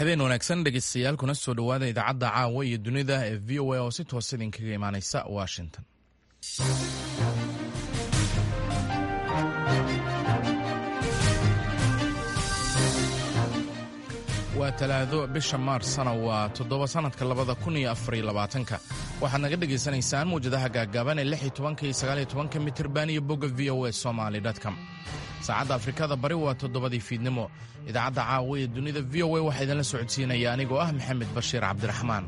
habeen wanaagsan dhegeystayaal kuna soo dhowaada idaacadda caawa iyo dunida ee v o a oo si toos idinkaga imaaneysa washington waa talaado bisha maarsna waa toddoba sannadka labada kun iyo afariyo labaatanka waxaad naga dhegaysanaysaan mawjadaha gaaggaaban ee lix iyo tobanka iyo sagaal iyo tobanka mitirban iyo bogga v o a somaly com saacadda afrikada bari waa toddobadii fiidnimo idaacadda caawa ee dunida v o a waxaa idinla socodsiinaya anigoo ah maxamed bashiir cabdiraxmaan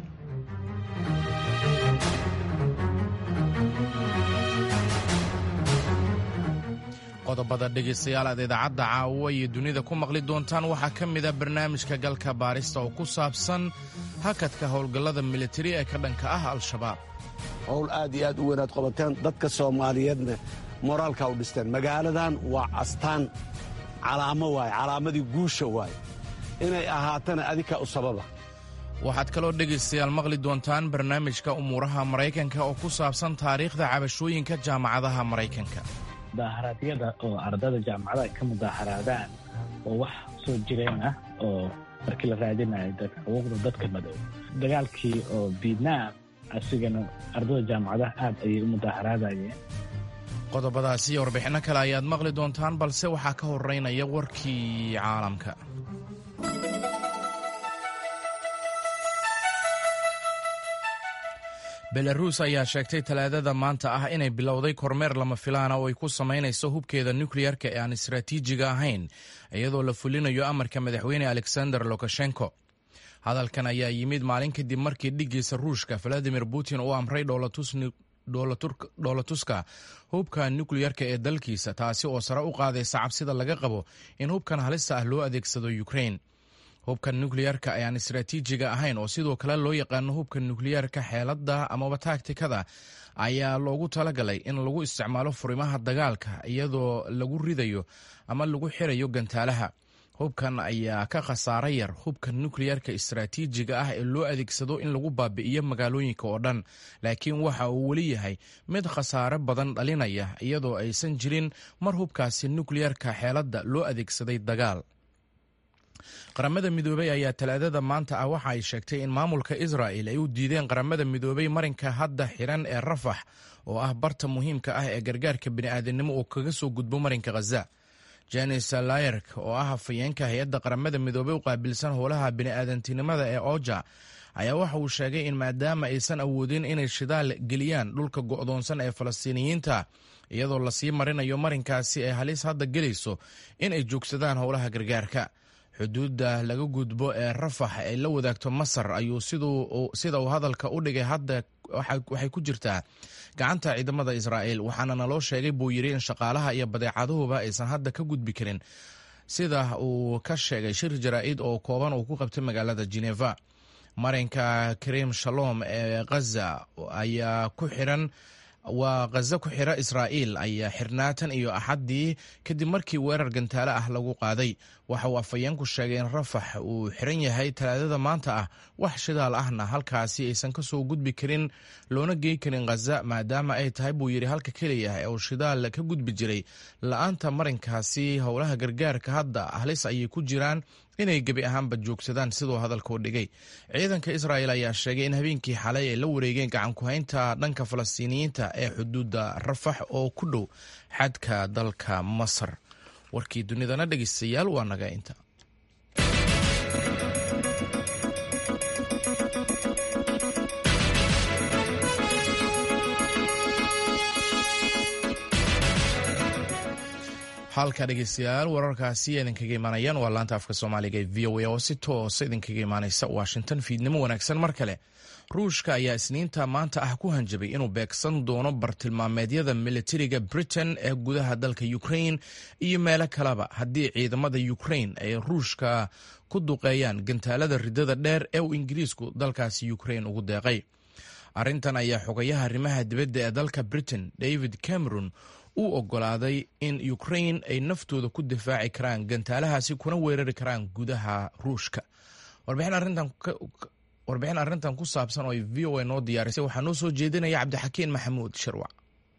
qodobada dhegaystayaal aad idaacadda caawa iyo dunida ku maqli doontaan waxaa ka mida barnaamijka galka baarista oo ku saabsan hakadka howlgallada militari ee ka dhanka ah al-shabaab howl aad iyo aad u weynaad qabateen dadka soomaaliyeedna moraalka u dhisteen magaaladan waa astaan calaamo waaye calaamadii guusha waaye inay ahaatana adika u sababa waxaad kaloo dhegaystayaal maqli doontaan barnaamijka umuuraha maraykanka oo ku saabsan taariikhda cabashooyinka jaamacadaha maraykanka mudaharaadyada oo ardada jaamacadaha ka mudaaharaadaan oo wax soo jireen ah oo markii la raadinayo xuquuqda dadka madow dagaalkii oo vietnam asigana ardada jaamacadaha aad ayay u mudaaharaadayeen qodobadaasi iyo warbixinno kale ayaad maqli doontaan balse waxaa ka horeynaya warkii caalamka belaruus ayaa sheegtay talaadada maanta ah inay bilowday kormeer lama filaana oo ay ku samaynayso hubkeeda nukleyarka ee aan istaraatiijiga ahayn iyadoo la fulinayo amarka madaxweyne alexander lukashenko hadalkan ayaa yimid maalin kadib markii dhiggiisa ruushka valadimir putin uu amray dhoolatuska hubka nukleyarka ee dalkiisa taasi oo sare u qaadaysa cabsida laga qabo in hubkan halista ah loo adeegsado ukrain hubka nukleyarka ayaan istaraatiijiga ahayn oo sidoo kale loo yaqaano hubka nukleyarka xeelada amaba taagtikada ayaa loogu talagalay in lagu isticmaalo furimaha dagaalka iyadoo lagu ridayo ama lagu xirayo gantaalaha hubkan ayaa ka khasaaro yar hubka nukleyarka istaraatiijiga ah ee loo adeegsado in lagu baabi'iyo magaalooyinka oo dhan laakiin waxa uu weli yahay mid khasaare badan dhalinaya iyadoo aysan jirin mar hubkaasi nukleyarka xeeladda loo adeegsaday dagaal qaramada midoobey ayaa talaadada maanta ah waxa ay sheegtay in maamulka israa'il ay u diideen qaramada midoobey marinka hadda xiran ee rafax oo ah barta muhiimka ah ee gargaarka bini'aadanimo oo kaga soo gudbo marinka khaza janis layerk oo ah hafayeenka hay-adda qaramada midoobey u qaabilsan howlaha bini'aadantinimada ee oja ayaa waxa uu sheegay in maadaama aysan awoodin inay shidaal geliyaan dhulka go'doonsan ee falastiiniyiinta iyadoo lasii marinayo marinkaasi ay halis hadda gelayso in ay joogsadaan howlaha gargaarka xuduudda laga gudbo ee rafax ay la wadaagto masar ayuu sida uu hadalka u dhigay hadda waxay ku jirtaa gacanta ciidamada israa'iil waxaana naloo sheegay buu yidhi in shaqaalaha iyo badeecaduhuba aysan hadda ka gudbi karin sida uu ka sheegay shir jaraa'id oo kooban uu ku qabtay magaalada geneva marinka karim shalom ee khaza ayaa ku xiran waa khaza ku xira israa'iil ayaa xirnaatan iyo axaddii kadib markii weerar gantaale ah lagu qaaday waxa uu afhayeenku sheegay in rafax uu xiran yahay talaadada maanta ah wax shidaal ahna halkaasi aysan ka soo gudbi karin loona gey karin khaza maadaama ay tahay buu yidhi halka keliya ee uu shidaal ka gudbi jiray la-aanta marinkaasi howlaha gargaarka hadda halis ayay ku jiraan inay gebi ahaanba joogsadaan siduu hadalkuu dhigay ciidanka israa'il ayaa sheegay in habeenkii xalay ay la wareegeen gacankuhaynta dhanka falastiiniyiinta ee xuduudda rafax oo ku dhow xadka dalka masar warkii dunidana dhegeystayaal waa naga inta halka dhegeystayaal wararkaasi idinkaga imaanayaan waa laanta afka soomaaliga ee v o a oo si toosa idinkaga imaaneysa washington fiidnimo wanaagsan mar kale ruushka ayaa isniinta maanta ah ku hanjabay inuu beegsan doono bartilmaameedyada militariga britain ee gudaha dalka ukrain iyo meelo kaleba haddii ciidamada ukrain ay ruushka ku duqeeyaan gantaalada ridada dheer ee uu ingiriisku dalkaasi ukrain ugu deeqay arrintan ayaa xogayaha arrimaha dibadda ee dalka britain david cameron uu ogolaaday in ukrain ay naftooda ku difaaci karaan gantaalahaasi kuna weerari karaan gudaha ruushka warbixin arrintan ku saabsan oo ay v o a noo diyaarisay waxaa noo soo jeedinaya cabdixakiin maxamuud shirwac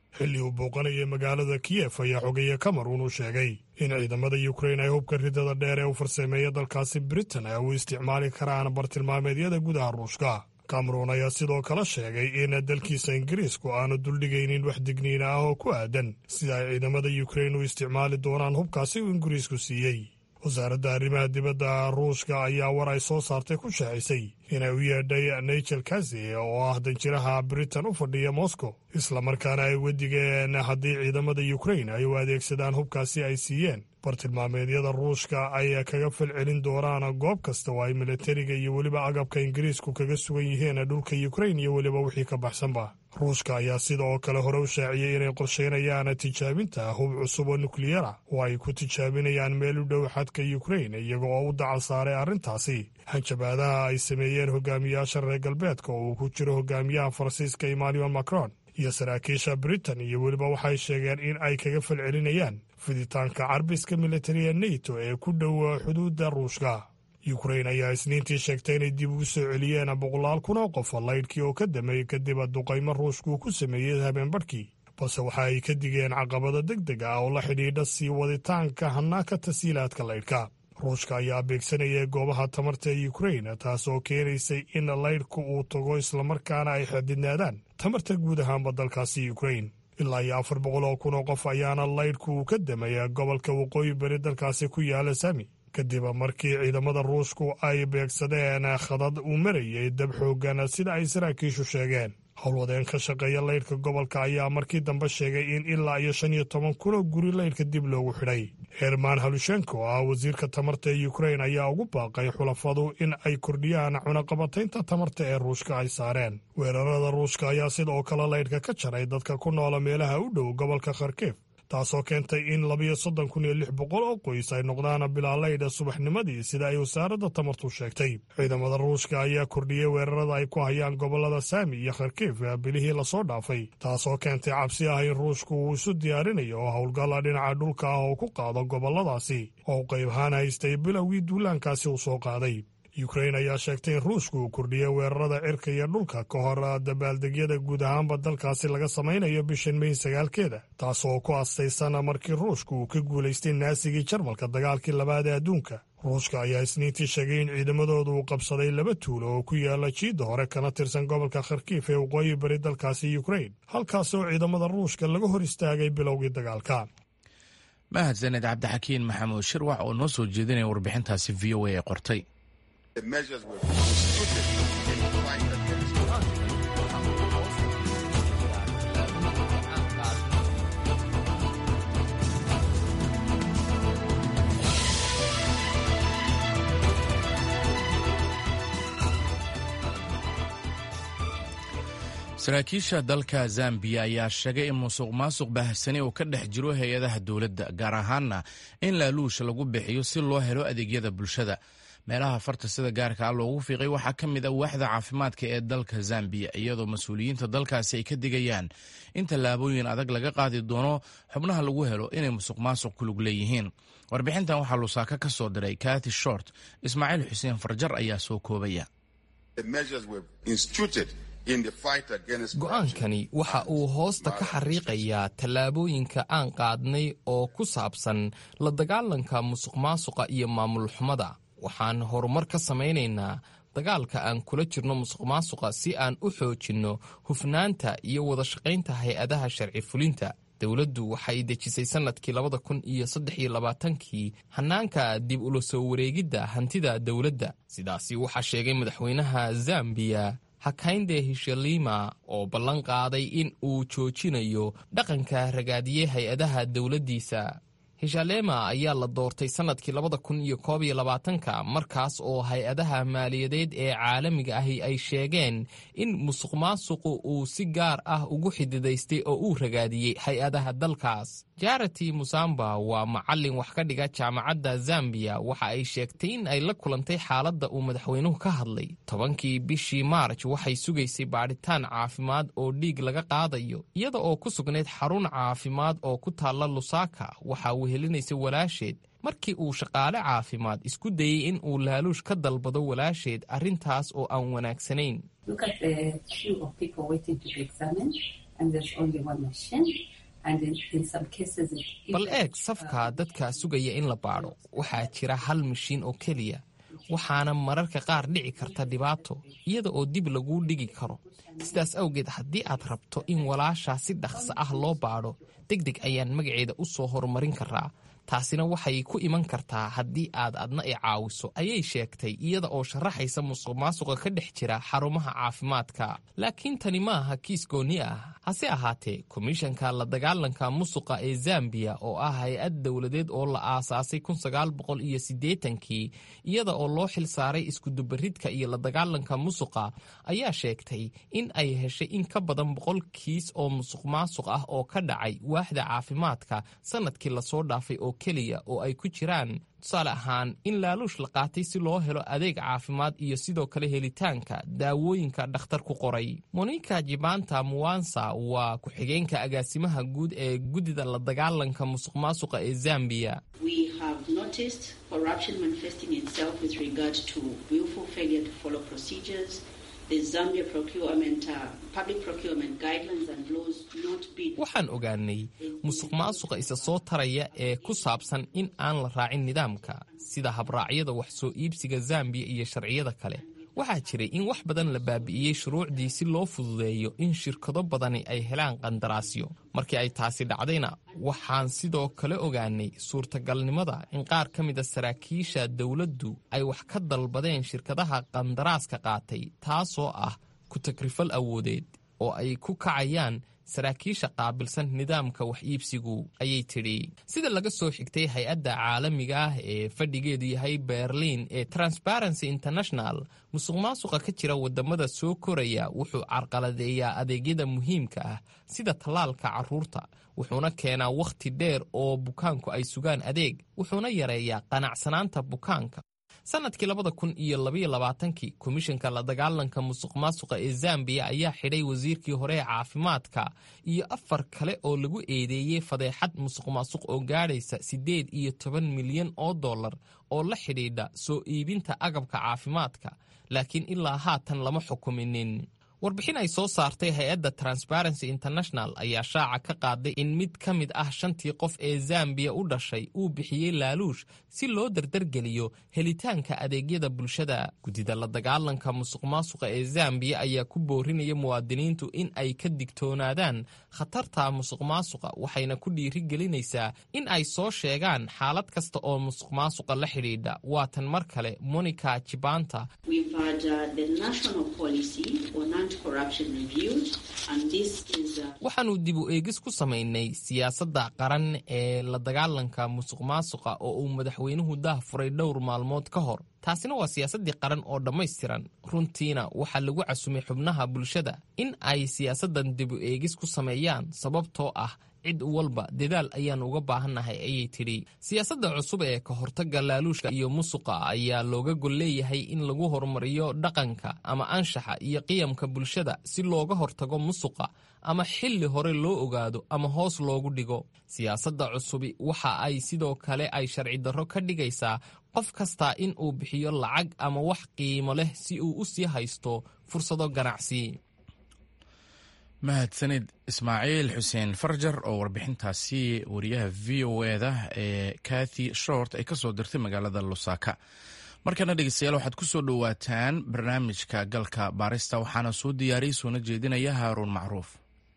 xilli uu booqanayay magaalada kiyef ayaa xogeeye cameron uu sheegay in ciidamada yukrain ay hubka ridada dheer ee u farsameeya dalkaasi britain ay u isticmaali karaan bartilmaameedyada gudaha ruushka cameron ayaa sidoo kale sheegay in dalkiisa ingiriisku aanu duldhigaynin wax digniina ah oo ku aadan sida ay ciidamada yukrain u isticmaali doonaan hubkaasi uu ingiriisku siiyey wasaaradda arrimaha dibadda ruushka ayaa war ay soo saartay ku shaacisay inay u yeedhay nigel kazi oo ah danjiraha britain u fadhiya moscow islamarkaana ay wedigeen haddii ciidamada yukrain ay u adeegsadaan hubkaasi ay siiyeen bartilmaameedyada ruushka ay kaga falcelin doonaan goob kasta oo ay milatariga iyo weliba agabka ingiriisku kaga sugan yihiin dhulka yukrain iyo weliba wixii ka baxsanba ruushka ayaa sida oo kale hore u shaaciyey inay qorsheynayaan tijaabinta hub cusub oo nukliyara oo ay ku tijaabinayaan meel u dhow xadka yukrain iyaga oo u dacal saaray arrintaasi hanjabaadaha ay sameeyeen hogaamiyaasha reer galbeedka oo uu ku jiro hogaamiyaha faransiiska emmanuel macron iyo saraakiisha britain iyo weliba waxay sheegeen in ay kaga falcelinayaan fiditaanka carbiska militariga neto ee ku dhow xuduudda ruushka yukrain ayaa isniintii sheegtay inay dib ugu soo celiyeen boqolaal kun oo qof laydhkii oo ka dameeyey kadib duqaymo ruushka uu ku sameeyey habeenbarhkii balse waxa ay ka digeen caqabado deg deg ah oo la xidhiidha sii waditaanka hanaanka tasiilaadka laydhka ruushka ayaa beegsanayay goobaha tamarta ee yukrain taas oo keenaysay in laydhku uu tago islamarkaana ay xadidnaadaan tamarta guud ahaanba dalkaasi yukrain ilaa iyo afar boqol oo kun oo qof ayaana laydhku uu ka damaya gobolka waqooyi bari dalkaasi ku yaala sami kadib markii ciidamada ruushku ay beegsadeen khadad uu marayay dab xoogan sida ay saraakiishu sheegeen howlwadeen ka shaqeeya laydhka gobolka ayaa markii dambe sheegay in ilaa iyo shan iyo toban kunoo guri laydhka dib loogu xidhay herman halushenko ah wasiirka tamarta ee yukrain ayaa ugu baaqay xulafadu in ay kordhiyaan cunaqabataynta tamarta ee ruushka ay saareen weerarada ruushka ayaa sidoo kale laydhka ka jaray dadka ku noola meelaha u dhow gobolka kharkif taasoo keentay in labiyo soddon kun iyo lix boqol oo qoys ay noqdaan bilaalaydha subaxnimadii sida ay wasaaradda tamartu sheegtay ciidamada ruushka ayaa kordhiyey weerarada ay ku hayaan gobollada saami iyo kharkiif bilihii lasoo dhaafay taasoo keentay cabsi ah in ruushku uu isu diyaarinayo oo howlgalla dhinaca dhulka ah oo ku qaado gobolladaasi oo qayb ahaan haystay bilowgii duulaankaasi uu soo qaaday yukrain ayaa sheegtay in ruushku uu kordhiyey weerarada cirka iyo dhulka ka hor dabaaldegyada guud ahaanba dalkaasi laga samaynayo bishan may sagaalkeeda taas oo ku astaysan markii ruushku uu ka guulaystay naasigii jarmalka dagaalkii labaad ee adduunka ruushka ayaa isniintii sheegay in ciidamadoodu uu qabsaday laba tuulo oo ku yaala jiidda hore kana tirsan gobolka kharkiif ee waqooyi bari dalkaasi yukrain halkaas oo ciidamada ruushka laga hor istaagay bilowgii dagaalka mahadsaned cabdixakiin maxamuud shirwax oo noo soo jeedinaya warbixintaasi v o a ee qortay saraakiisha dalka zambiya ayaa sheegay in musuq maasuq baahsani uu ka dhex jiro hay-adaha dowladda gaar ahaanna in laaluusha lagu bixiyo si loo helo adeegyada bulshada meelaha farta sida gaarka ah loogu fiiqay waxaa ka mid a waaxda caafimaadka ee dalka zambiya iyadoo mas-uuliyiinta dalkaasi ay ka digayaan in tallaabooyin adag laga qaadi doono xubnaha lagu helo inay musuq maasuq ku lug leeyihiin warbixintan waxaa lusaaka ka soo diray kati short ismaaciil xuseen farjar ayaa soo koobaya go-aankani waxa uu hoosta ka xariiqayaa tallaabooyinka aan qaadnay oo ku saabsan la dagaalanka musuq maasuqa iyo maamul xumada waxaan horumar ka samaynaynaa dagaalka aan kula jirno musuq maasuqa si aan u xoojinno hufnaanta iyo wada shaqaynta hay-adaha sharci fulinta dowladdu waxay dejisay sannadkii labada kun iyo saddex iyo labaatankii hannaanka dib ula soo wareegidda hantida dowladda sidaasi waxaa sheegay madaxweynaha zambiya hakaynde hishalima oo ballan qaaday in uu joojinayo dhaqanka ragaadiyey hay-adaha dowladdiisa hishalema ayaa la doortay sannadkii labada kun iyo koob iyo labaatanka markaas oo hay-adaha maaliyadeed ee caalamiga ahi ay sheegeen in musuq maasuqu uu si gaar ah ugu xididaystay oo uu ragaadiyey hay-adaha dalkaas jarati musamba waa macallin wax ka dhiga jaamacadda zambiya waxa ay sheegtay in ay la kulantay xaaladda uu madaxweynuhu ka hadlay tobankii bishii maarj waxay sugaysay baadhitaan caafimaad oo dhiig laga qaadayo iyada oo ku sugnayd xarun caafimaad oo ku taalla lusaka waxa wehelinaysa walaasheed markii uu shaqaale caafimaad isku dayey in uu laaluush ka dalbado walaasheed arrintaas oo aan wanaagsanayn bal eeg safka dadka sugaya in la baadho waxaa jira hal mashiin oo keliya waxaana mararka qaar dhici karta dhibaato iyada oo dib laguu dhigi karo sidaas awgeed haddii aad rabto in walaashaa si dhaqso ah loo baadho deg deg ayaan magaceeda u soo horumarin karaa taasina waxay ku iman kartaa haddii aad adna i caawiso ayay sheegtay iyada oo sharaxaysa musuq maasuqa ka dhex jira xarumaha caafimaadka laakiin tani ma aha kiis gooni ah hase ahaatee komishanka la dagaalanka musuqa ee zambiya oo ah hay-ad dowladeed oo la aasaasay kii iyada oo loo xil saaray iskudubaridka iyo la dagaalanka musuqa ayaa sheegtay in ay heshay in ka badan boqol kiis oo musuq maasuq ah oo ka dhacay waaxda caafimaadka sanadkii lasoo dhaafay oo keliya oo ay ku jiraan tusaale ahaan in laaluush la qaatay si loo helo adeeg caafimaad iyo sidoo kale helitaanka daawooyinka dhakhtar ku qoray monika jibanta muwansa waa ku-xigeenka agaasimaha guud ee guddida la dagaalanka musuq maasuqa ee zambiya waxaan ogaanay musuq maasuqa isa soo taraya ee ku saabsan in aan la raacin nidaamka sida habraacyada wax soo iibsiga zambiya iyo sharciyada kale waxaa jiray in wax badan la baabi'iyey shuruucdii si loo fududeeyo in shirkado badani ay helaan qandaraasyo markii ay taasi dhacdayna waxaan sidoo kale ogaanay suurtagalnimada in qaar ka mida saraakiisha dowladdu ay wax ka dalbadeen shirkadaha qandaraaska qaatay taasoo ah ku-tagrifal awoodeed oo ay ku kacayaan saraakiisha qaabilsan nidaamka wax iibsigu ayay tidhi sida laga soo xigtay hay-adda caalamiga ah ee fadhigeedu yahay berliin ee transparency international musuq maasuqa ka jira wadamada soo koraya wuxuu carqaladeeyaa adeegyada muhiimka ah sida tallaalka carruurta wuxuuna keenaa wakhti dheer oo bukaanku ay sugaan adeeg wuxuuna yareeyaa qanacsanaanta bukaanka sanadkii labada kun iyo labaiyo labaatankii komishanka la dagaalanka musuq maasuqa ee zambiya ayaa xidhay wasiirkii hore ee caafimaadka iyo afar kale oo lagu eedeeyey fadeexad musuq maasuq oo gaadhaysa siddeed iyo toban milyan oo dollar oo la xidhiidha soo iibinta agabka caafimaadka laakiin ilaa haatan lama xukuminin warbixin ay soo saartay hay-adda transparency international ayaa shaaca ka qaaday in mid ka mid ah shantii qof ee zambiya u dhashay uu bixiyey laaluush si loo dardargeliyo helitaanka adeegyada bulshada guddida la dagaalanka musuq maasuqa ee zambiya ayaa ku boorinaya muwaadiniintu in ay ka digtoonaadaan khatarta musuq maasuqa waxayna ku dhiirigelinaysaa in ay soo sheegaan xaalad kasta oo musuq maasuqa la xidhiidha waatan mar kale monica jibanta waxaanu dib u eegis ku samaynay siyaasadda qaran ee la dagaalanka musuq maasuqa oo uu madaxweynuhu daah furay dhowr maalmood ka hor taasina waa siyaasaddii qaran oo dhammaystiran runtiina waxaa lagu casumay xubnaha bulshada in ay siyaasaddan dib u eegis ku sameeyaan sababtoo ah cid walba dadaal ayaan uga baahannahay ayay tidhi siyaasadda cusub ee ka hortagga laaluushka iyo musuqa ayaa looga gol leeyahay in lagu horumariyo dhaqanka ama anshaxa iyo qiyamka bulshada si looga hortago musuqa ama xilli hore loo ogaado ama hoos loogu dhigo siyaasadda cusubi waxa ay sidoo kale ay sharci darro ka dhigaysaa qof kastaa in uu bixiyo lacag ama wax qiimo leh si uu u sii haysto fursado ganacsi mahadsanid ismaaciil xuseen farjar oo warbixintaasi wariyaha v o eda ee kathy short ay ka soo dirtay magaalada lusaka markana dhegeystayaal waxaad ku soo dhowaataan barnaamijka galka baarista waxaana soo diyaariyey soona jeedinaya haaruun macruuf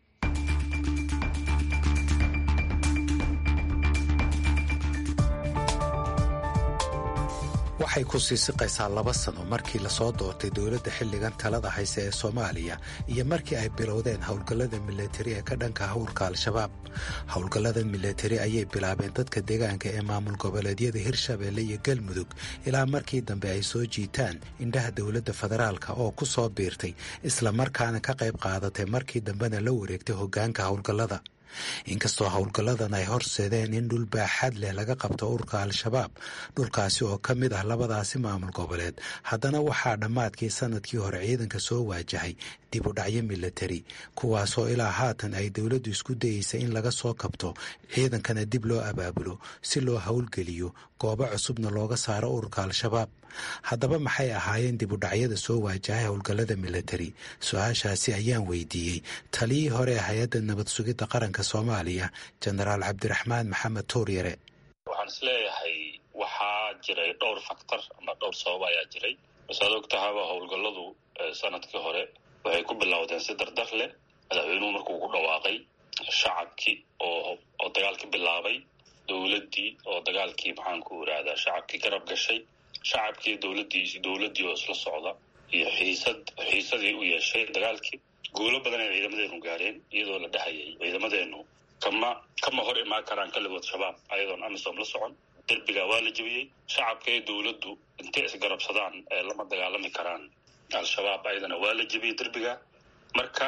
waxay ku sii siqaysaa laba sano markii lasoo doortay dowladda xilligan talada hayse ee soomaaliya iyo markii ay bilowdeen howlgallada milatari ee ka dhanka howlka al-shabaab howlgallada milatari ayay bilaabeen dadka deegaanka ee maamul goboleedyada hirshabeelle iyo galmudug ilaa markii dambe ay soo jiitaan indhaha dowladda federaalka oo ku soo biirtay islamarkaana ka qayb qaadatay markii dambena la wareegtay hoggaanka howlgallada inkastoo howlgalladan ay horseedeen in dhul baaxad leh laga qabto ururka al-shabaab dhulkaasi oo ka mid ah labadaasi maamul goboleed haddana waxaa dhammaadkii sanadkii hore ciidanka soo waajahay dib u dhacyo milatari kuwaasoo ilaa haatan ay dowladdu isku dayeysa in laga soo kabto ciidankana dib loo abaabulo si loo howlgeliyo goobo cusubna looga saaro ururka al-shabaab haddaba maxay ahaayeen dib u dhacyada soo waajahay howlgallada militari su-aashaasi ayaan weydiiyey taliyii hore ee hay-adda nabad sugidda qaranka soomaaliya jenaraal cabdiraxmaan maxamed tuuryare waxaan isleeyahay waxaa jiray dhowr faktor ama dhowr sabab ayaa jiray masaad og tahaba howlgalladu sanadkii hore waxay ku bilowdeen si dardar leh madaxweynuhu markuu ku dhawaaqay shacabkii oo oo dagaalkii bilaabay dowladdii oo dagaalkii maxaanku irahdaa shacabkii garab gashay shacabkii dowladdii dowladdii oo isla socda iyo xiisad xiisadii u yeeshay dagaalkii guulo badan ay ciidamadeenu gaareen iyadoo la dhahayay ciidamadeenu kama kama hor imaan karaan kaligood shabaab ayadoon amisom la socon derbiga waa la jebiyey shacabka iyo dowladdu intay isgarabsadaan ee lama dagaalami karaan al-shabaab ayadana waa la jebiyey derbiga marka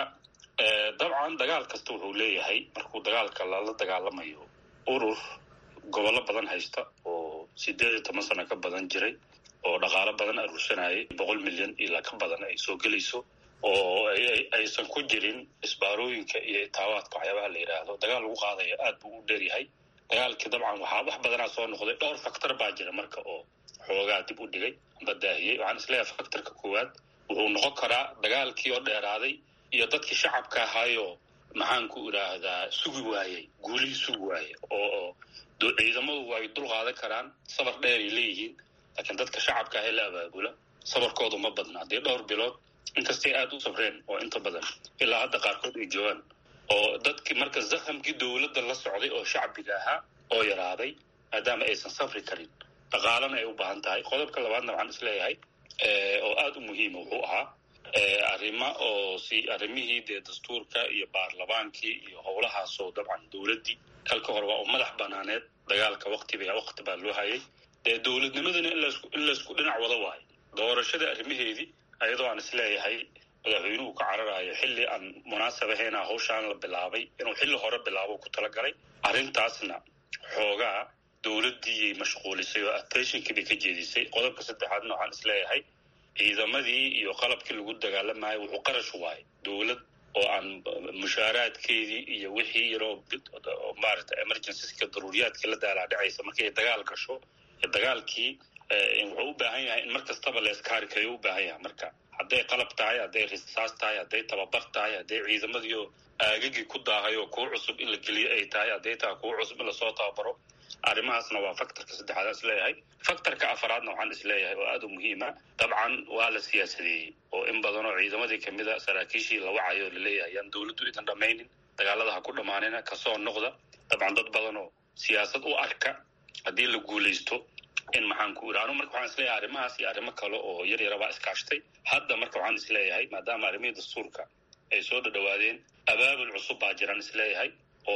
dabcan dagaal kasta wuxuu leeyahay markuu dagaalka lala dagaalamayo urur gobollo badan haysta oo sideed iyo toban sano ka badan jiray oo dhaqaalo badan aruursanayay boqol milyan ilaa ka badan ay soo gelayso oo aysan ku jirin isbaarooyinka iyo itaawaadka waxyaabaha la yidhaahdo dagaal lagu qaadaya aad buu u dheeryahay dagaalkii dabcan waxaa wax badanaa soo noqday dhowr faktor baa jira marka oo xoogaa dib u dhigay amba daahiyey waxaan isleeyahay faktorka koowaad wuxuu noqon karaa dagaalkii oo dheeraaday iyo dadkii shacabka ahaayoo maxaanku idhaahdaa sugi waayey guulihii sugi waayey oo ciidamadu way dul qaadan karaan sabar dheeray leeyihiin laakiin dadka shacabka ahee la abaabula sabarkoodu ma badna haddii dhowr bilood inkastay aada u sabreen oo inta badan ilaa hadda qaarkood ay joogaan oo dadkii marka zahamkii dowladda la socday oo shacbiga ahaa oo yaraaday maadaama aysan safri karin dhaqaalana ay u baahan tahay qodobka labaadna waxaan isleeyahay oo aada u muhiima wuxuu ahaa arrimo oo si arrimihii dee dastuurka iyo baarlamaankii iyo howlahaasoo dabcan dowladdii kalka hore waa u madax banaaneed dagaalka waktiba wakti baa loo hayay dee dowladnimadana in laysku dhinac wada waayo doorashada arrimaheedii ayadoo aan isleeyahay madaxweynuhu ka cararayo xilli aan munaasab ahayn hawshaan la bilaabay inuu xilli hore bilaabo ku talagalay arrintaasna xoogaa dowladdiiyay mashquulisay oo attentionkii bay ka jeedisay qodobka saddexaadna waxaan isleeyahay ciidamadii iyo qalabkii lagu dagaalamayo wuxuu qarash waayay dowlad oo aan mushaaraadkeedii iyo wixii yaroo maarata emergencyska daruuriyaadkii la daalaa dhacaysa markay dagaal gasho dagaalkii wuxuu u baahan yahay in mar kastaba leeskaarikayo u baahan yahay marka hadday qalab tahay hadday risaas tahay hadday tababar tahay hadday ciidamadiio aagagii ku daahay oo kuwo cusub in la geliyo ay tahay hadday tahay kuwo cusub in lasoo tababaro arrimahaasna waa faktorka saddexaad aan isleeyahay faktorka afaraadna waxaan isleeyahay oo aada u muhiima dabcan waa la siyaasadeeyey oo in badan oo ciidamadii kamid a saraakiishii la wacayo laleeyahay yaan dowladdu idan dhammaynin dagaalada ha ku dhammaanina kasoo noqda dabcan dad badan oo siyaasad u arka haddii la guulaysto in maxaanku iri anu marka waxaan isleeyahay arrimahaas iyo arrimo kale oo yar yarabaa iskaashtay hadda marka waxaan isleeyahay maadaama arrimihii dastuurka ay soo dhadhawaadeen abaabul cusub baa jiraan isleeyahay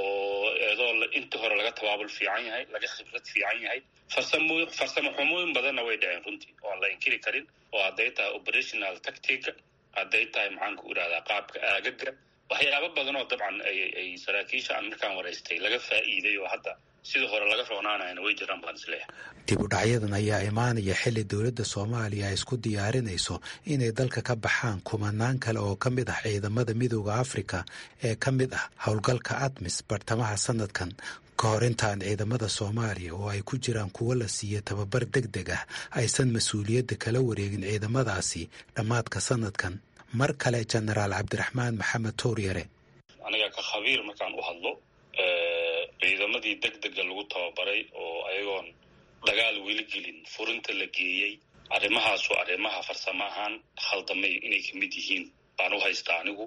oo eedoo intii hore laga tabaabul fiican yahay laga khibrad fiican yahay farsamo farsamo xumooyin badanna way dhaceen runtii oo aan la inkiri karin oo hadday tahay operational tactica hadday tahay maxaanku irahdaa qaabka aagaga waxyaaba badan oo dabcan ay saraakiisha aan markaan waraystay laga faa'iiday oo hadda sidii hore laga roonaanayana way jiraan baan isleeyahay dib u dhacyadan ayaa imaanaya xilli dowladda soomaaliya ay isku diyaarinayso inay dalka ka baxaan kumanaan kale oo ka mid ah ciidamada midooda afrika ee ka mid ah howlgalka admis bartamaha sanadkan ka hor intaan ciidamada soomaaliya oo ay ku jiraan kuwo la siiya tababar deg deg ah aysan mas-uuliyadda kala wareegin ciidamadaasi dhammaadka sanadkan mar kale jenaraal cabdiraxmaan maxamed towryare aniga ka khabiir markaan u hadlo ciidamadii deg dega lagu tababaray oo ayagoon dagaal weli gelin furinta la geeyey arrimahaasu arrimaha farsamo ahaan khaldamay inay ka mid yihiin baan u haystaa anigu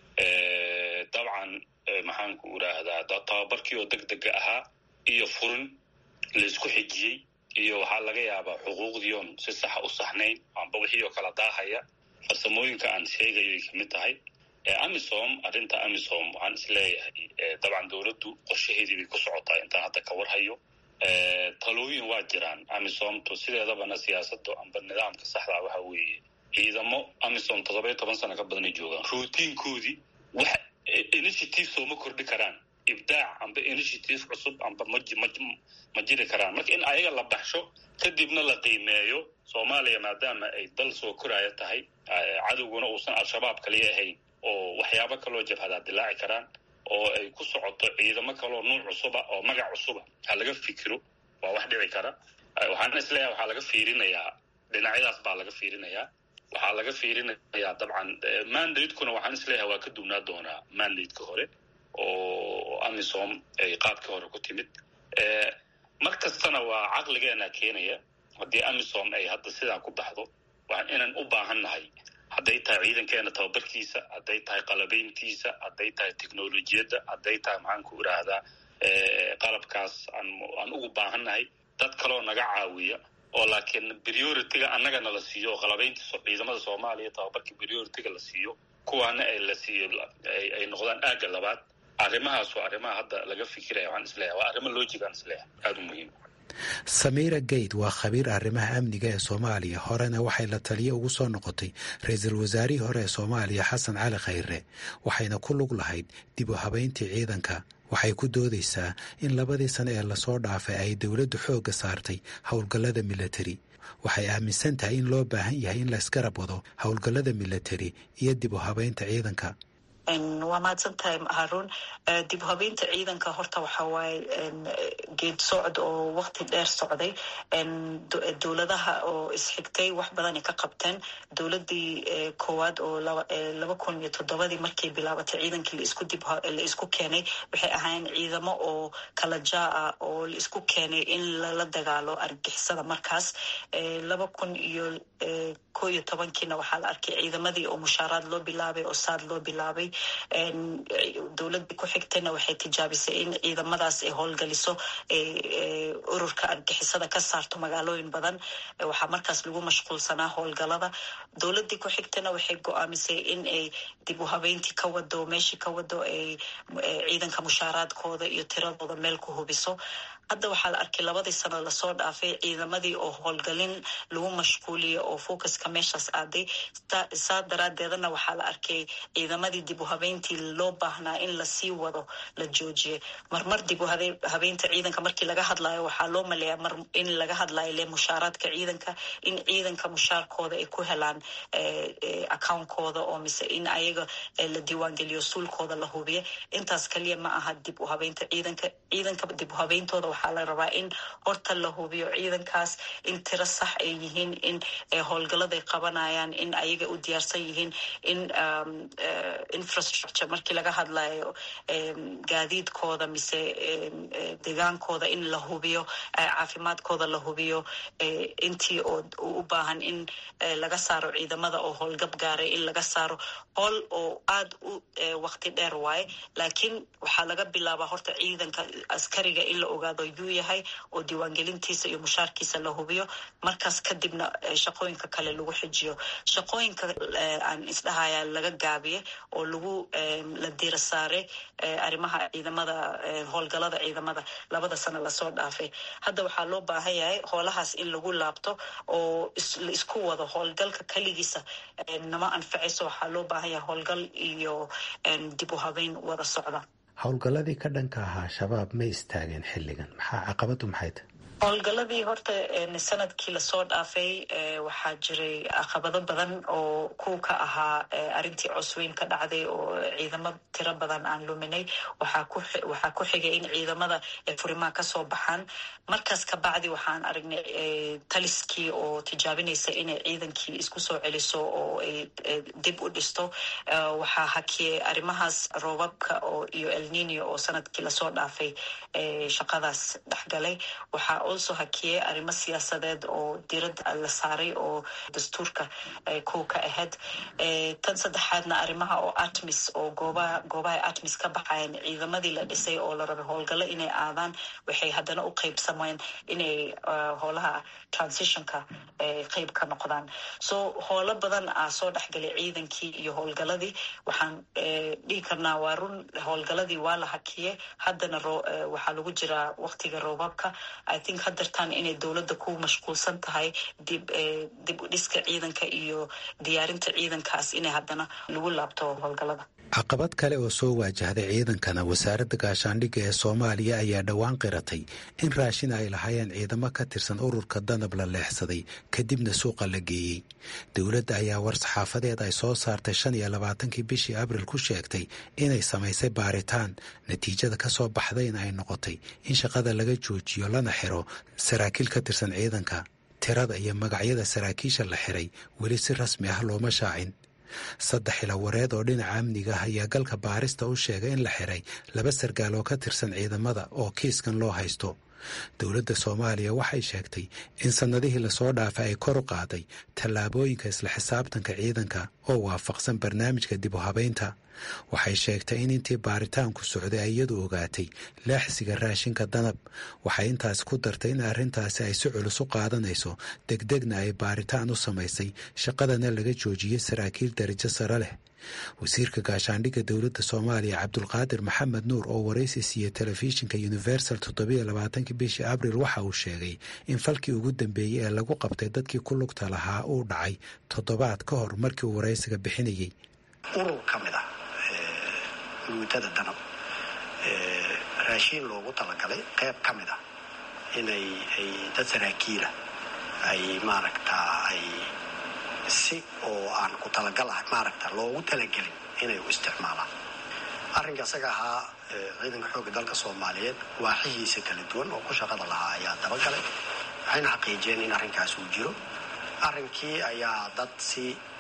dabcan maxaanku idhaahdaa tababarkii oo deg dega ahaa iyo furin laysku xijiyey iyo waxaa laga yaabaa xuquuqdiion si saxa u saxnayn amba wixii oo kala daahaya farsamooyinka aan sheegayo ay kamid tahay amisom arrinta amisom waxaan isleeyahay dabcan dowladdu qorshaheedii bay ku socotaa intaan hadda ka warhayo talooyin waa jiraan amisomtu sideedabana siyaasada amba nidaamka saxdaa waxa weeye ciidamo amisom toddoba iyo toban sano ka badanay joogaan routiinkoodii wax initiative sooma kordhi karaan ibdaac amba initiative cusub amba ma jiri karaan marka in ayaga la baxsho kadibna la qiimeeyo soomaaliya maadaama ay dal soo koraya tahay cadowguna uusan al-shabaab kaliya ahayn oo waxyaabo kaloo jabhadaa dilaaci karaan oo ay ku socoto ciidamo kaloo nuuc cusuba oo magac cusuba ha laga fikiro waa wax dhici kara waxaana isleeyahay waxaa laga fiirinayaa dhinacyadaas baa laga fiirinayaa waxaa laga fiirinayaa dabcan mandatekuna waxaan isleeyahay waa ka duwnaa doonaa mandateka hore oo amisom ay qaabkii hore ku timid mar kastana waa caqligeena keenaya haddii amisom ay hadda sidaa ku baxdo waa inaan u baahan nahay hadday tahay ciidankeena tababarkiisa hadday tahay qalabayntiisa hadday tahay technolojiyadda hadday tahay maxaan ku idhaahdaa qalabkaas aan ugu baahan nahay dad kaloo naga caawiya oo laakiin priority-ga annaga nala siiyo oo qalabaynta ciidamada soomaaliya tababarka priority-ga la siiyo kuwaana ay la siiyo ay noqdaan aagga labaad arrimahaas waa arrimaha hadda laga fikiraya waxaan isleeyahay waa arrimo lojigaan isleeyahay aada u muhiim samiira geyd waa khabiir arrimaha amniga ee soomaaliya horena waxay la taliyo ugu soo noqotay ra-iisul wasaarihii hore ee soomaaliya xasan cali khayre waxayna ku lug lahayd dib u habayntii ciidanka waxay ku doodaysaa in labadii sano ee lasoo dhaafay ay dowladdu xoogga saartay howlgallada milatari waxay aaminsan tahay in loo baahan yahay in la isgarab wado howlgallada milatari iyo dib u habaynta ciidanka waa mahadsan tahay haruun dib u habeynta ciidanka horta waxa waaye geed socod oo wakti dheer socday dowladaha oo isxigtay wax badanay ka qabteen dowladii koowaad oo laba kun iyo toddobadii markay bilaabatay ciidankii laisku dib la isku keenay waxay ahaayeen ciidamo oo kala jaa ah oo la isku keenay in lala dagaalo argixisada markaas laba kun iyo ko iyo tobankiina waxaa la arkay ciidamadii oo mushaaraad loo bilaabay oo saad loo bilaabay dowladii ku xigtayna waxay tijaabisay in ciidamadaas ay howlgaliso ururka argixisada ka saarto magaalooyin badan waxaa markaas lagu mashquulsanaa howlgalada dowladii ku xigtayna waxay go-aamisay in ay dib u habeyntii ka wado meeshii ka wado ay ciidanka mushaaraadkooda iyo tiradooda meel ku hubiso hadda waxaa la arkay labadii sano lasoo dhaafay ciidamadii oo howlgalin lagu mashquuliyay oo focuska meeshaas aaday saa daraadeedana waxaa la arkay ciidamadii dib u habeyntii loo baahnaa in lasii wado la joojiyay marmar dib u habeynta ciidanka markii laga hadlayo waxaa loo maleeyaa mar in laga hadlayo le mushaaraadka ciidanka in ciidanka mushaarkooda ay ku helaan accountkooda oo mise in ayaga la diiwaangeliyo suulkooda la hubiya intaas kaliya ma aha dib u habeynta ciidanka ciidanka dib u habeyntooda waxaa la rabaa in horta la hubiyo ciidankaas in tiro sax ay yihiin in howlgaladay qabanayaan in ayaga u diyaarsan yihiin in infrastructure markii laga hadlayo gaadiidkooda mise degaankooda in la hubiyo caafimaadkooda la hubiyo intii oo u baahan in laga saaro ciidamada oo howlgab gaaray in laga saaro howl oo aada u wakti dheer waaye laakiin waxaa laga bilaabaa horta ciidanka askariga in la ogaado yuu yahay oo diiwaangelintiisa iyo mushaarkiisa la hubiyo markaas kadibna shaqooyinka kale lagu xijiyo shaqooyinka aan isdhahaya laga gaabiye oo lagu la diira saaray arrimaha ciidamada howlgalada ciidamada labada sano lasoo dhaafay hadda waxaa loo baahan yahay howlahaas in lagu laabto oo la isku wado howlgalka keligiisa nama anfacayso waxaa loo baahan yahay howlgal iyo dib u habeyn wada socda howlgalladii ka dhanka ahaa shabaab ma istaageen xilligan maxaa caqabadu maxay tahay howlgaladii horta sanadkii lasoo dhaafay waxaa jiray caqabado badan oo kuw ka ahaa arrintii cosweyn ka dhacday oo ciidamo tiro badan aan luminay waxaa ku xigay in ciidamada furimaha kasoo baxaan markaas kabacdi waxaan aragnay taliskii oo tijaabinaysa inay ciidankii isku soo celiso oo ay dib u dhisto waxaa hakiyay arrimahaas roobabka iyo elnino oo sanadkii lasoo dhaafay shaqadaas dhexgalay waxaa also hakiyey arrimo siyaasadeed oo diradda la saaray oo dastuurka kow ka ahayd tan saddexaadna arrimaha oo atmis oo goobaha goobaha atmis ka baxayan ciidamadii la dhisay oo la rabay howlgallo inay aadaan waxay haddana u qeybsameen inay howlaha transitionka qeyb ka noqdaan so howlo badan aa soo dhexgalay ciidankii iyo howlgaladii waxaan dhihi karnaa waa run howlgaladii waa la hakiyey haddana waxaa lagu jiraa waqtiga roobabka i think hadartaan inay dowladda ku mashquulsan tahay dib dib u dhiska ciidanka iyo diyaarinta ciidankaas inay haddana lagu laabto howlgalada caqabad kale oo soo waajahday ciidankana wasaaradda gaashaandhigga ee soomaaliya ayaa dhowaan qiratay in raashin ay lahaayeen ciidamo ka tirsan ururka danab la leexsaday kadibna suuqa la geeyey dowladda ayaa war-saxaafadeed ay soo saartay shan iyo labaatankii bishii abril ku sheegtay inay samaysay baaritaan natiijada ka soo baxdayna ay noqotay in shaqada laga joojiyo lana xiro saraakiil ka tirsan ciidanka tirada iyo magacyada saraakiisha la xiray weli si rasmi ah looma shaacin saddex ilawareed oo dhinaca amniga ah ayaa galka baarista u sheegay in la xiray laba sargaal oo ka tirsan ciidamada oo kiiskan loo haysto dowladda soomaaliya waxay sheegtay in sannadihii lasoo dhaafay ay kor u qaaday tallaabooyinka isla xisaabtanka ciidanka oo waafaqsan barnaamijka dib u habaynta waxay sheegtay in intii baaritaanku socday ay iyadu ogaatay laaxsiga raashinka danab waxay intaas ku dartay in arrintaasi ay si culus u qaadanayso degdegna ay baaritaan u samaysay shaqadana laga joojiyey saraakiil darajo sare leh wasiirka gaashaandhigga dowladda soomaaliya cabdulqaadir maxamed nuur oo waraysi siiyey telefishinka universal toddobiyo labaatankii bishii abril waxa uu sheegay in falkii ugu dambeeyey ee lagu qabtay dadkii ku lugta lahaa uu dhacay toddobaad ka hor markii uu waraysiga bixinayey urur ka mid ah guutada danab raashiin loogu talagalay qayb ka mid ah inay ay dad saraakiila ay maaragtaa ay si oo aan ku talagal ah maaragta loogu talagelin inay u isticmaalaan arrinka isaga ahaa ciidanka xoogga dalka soomaaliyeed waaxihiisa kala duwan oo ku shaqada lahaa ayaa dabagalay waxayna xaqiijiyeen in arrinkaas uu jiro arrinkii ayaa dad si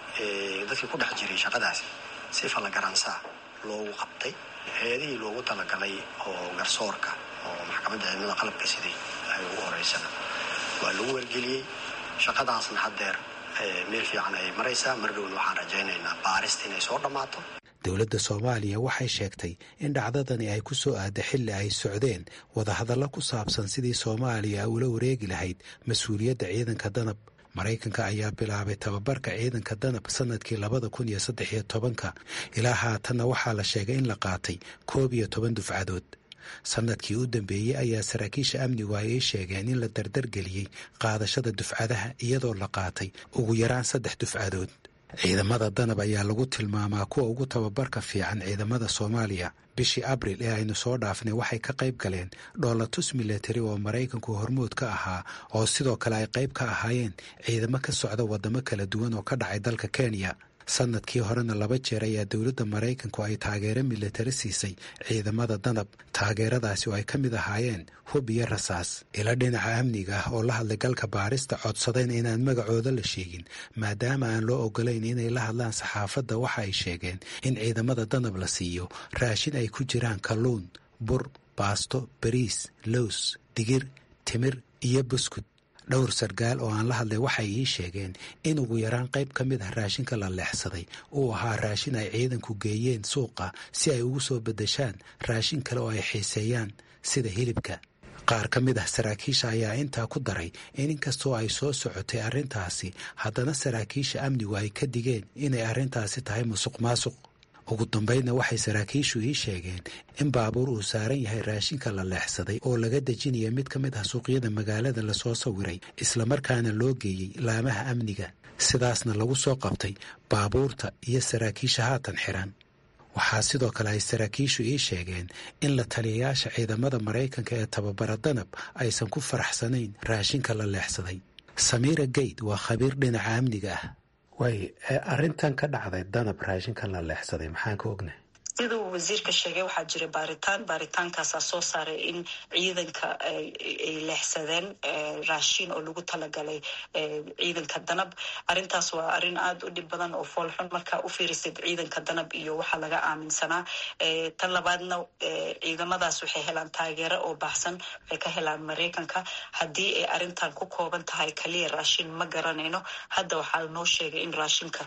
dadkii ku dhex jiray shaqadaasi si fallagaransaa loogu qabtay hay-adihii loogu talagalay oo garsoorka oo maxkamadda ciidamada qalabka siday ay ugu horeysana waa lagu wargeliyey shaqadaasna haddeer meel fiican ayay maraysaa mar dhowna waxaan rajaynaynaa baarista inay soo dhammaato dowladda soomaaliya waxay sheegtay in dhacdadani ay ku soo aada xilli ay socdeen wadahadallo ku saabsan sidii soomaaliya ula wareegi lahayd mas-uuliyadda ciidanka danab maraykanka ayaa bilaabay tababarka ciidanka danab sanadkii labada kun iyo saddex iyo tobanka ilaa haatanna waxaa la sheegay in la qaatay koob iyo toban dufcadood sanadkii u dambeeyey ayaa saraakiisha amnigu ay ay sheegeen in la dardargeliyey qaadashada dufcadaha iyadoo la qaatay ugu yaraan saddex dufcadood ciidamada danab ayaa lagu tilmaamaa kuwa ugu tababarka fiican ciidamada soomaaliya bishii abril ee aynu soo dhaafnay waxay ka qayb galeen dhoolatus milatari oo maraykanku hormood ka ahaa oo sidoo kale ay qayb ka ahaayeen ciidamo ka socda waddamo kala duwan oo ka dhacay dalka kenya sanadkii horena laba jeer ayaa dowladda maraykanku ay taageero milatari siisay ciidamada danab taageeradaasi oo ay ka mid ahaayeen hub iyo rasaas ila dhinaca amniga ah oo la hadlay galka baarista codsadeen inaan magacooda la sheegin maadaama aan loo ogolayn inay la hadlaan saxaafadda waxa ay sheegeen in ciidamada danab la siiyo raashin ay ku jiraan kalluun bur baasto bariis lows digir timir iyo buskud dhowr sargaal oo aan la hadlay waxay ii sheegeen in ugu yaraan qayb ka mid ah raashinka la leexsaday uu ahaa raashin ay ciidanku geeyeen suuqa si ay ugu soo beddeshaan raashin kale oo ay xiiseeyaan sida hilibka qaar ka mid ah saraakiisha ayaa intaa ku daray in inkastoo ay soo socotay arrintaasi haddana saraakiisha amnigu ay ka digeen inay arrintaasi tahay musuq maasuq ugu dambaydna waxay saraakiishu ii sheegeen in baabuur uu saaran yahay raashinka la leexsaday oo laga dejinaya mid ka mid ah suuqyada magaalada lasoo sawiray islamarkaana loo geeyey laamaha amniga sidaasna lagu soo qabtay baabuurta iyo saraakiisha haatan xiran waxaa sidoo kale ay saraakiishu ii sheegeen in la taliyayaasha ciidamada maraykanka ee tababara danab aysan ku faraxsanayn raashinka la leexsaday samiira geyd waa khabiir dhinaca amniga ah waay arrintan ka dhacday danab raashinkan la leexsaday maxaan ka ognay siduu wasiirka sheegay waxaa jira baaritaan baaritaankaasaa soo saaray in ciidanka ay leexsadeen raashin oo lagu talagalay ciidanka danab arintaas waa arin aada u dhib badan oo foolxun markaa u fiirisid ciidanka danab iyo waxaa laga aaminsanaa tan labaadna ciidamadaas waxay helaan taageero oo baxsan waxay ka helaan maraykanka haddii ay arintan ku kooban tahay kaliya raashin ma garanayno hadda waxaa noo sheegay in raashinka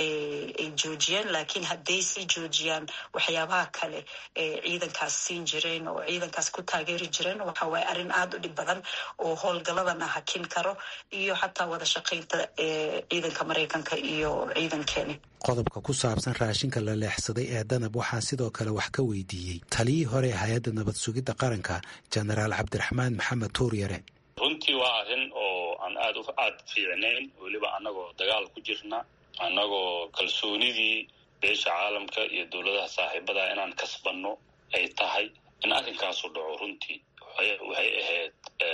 ay joojiyeen laakiin hadday sii joojiyaan waxyaabaha kale ee ciidankaas siin jireen oo ciidankaas ku taageeri jireen waxa waaye arrin aada u dhib badan oo howlgaladana hakin karo iyo xataa wada shaqaynta ciidanka maraykanka iyo ciidankeeni qodobka ku saabsan raashinka la leexsaday ee danab waxaa sidoo kale wax ka weydiiyey taliyii hore ee hay-adda nabad sugidda qaranka jenaraal cabdiraxmaan maxamed tuuryare runtii waa arrin oo aan aada aada fiicnayn weliba annagoo dagaal ku jirna annagoo kalsoonidii beesha caalamka iyo dowladaha saaxiibada inaan kasbanno ay tahay in arrinkaasu dhaco runtii waxay ahayd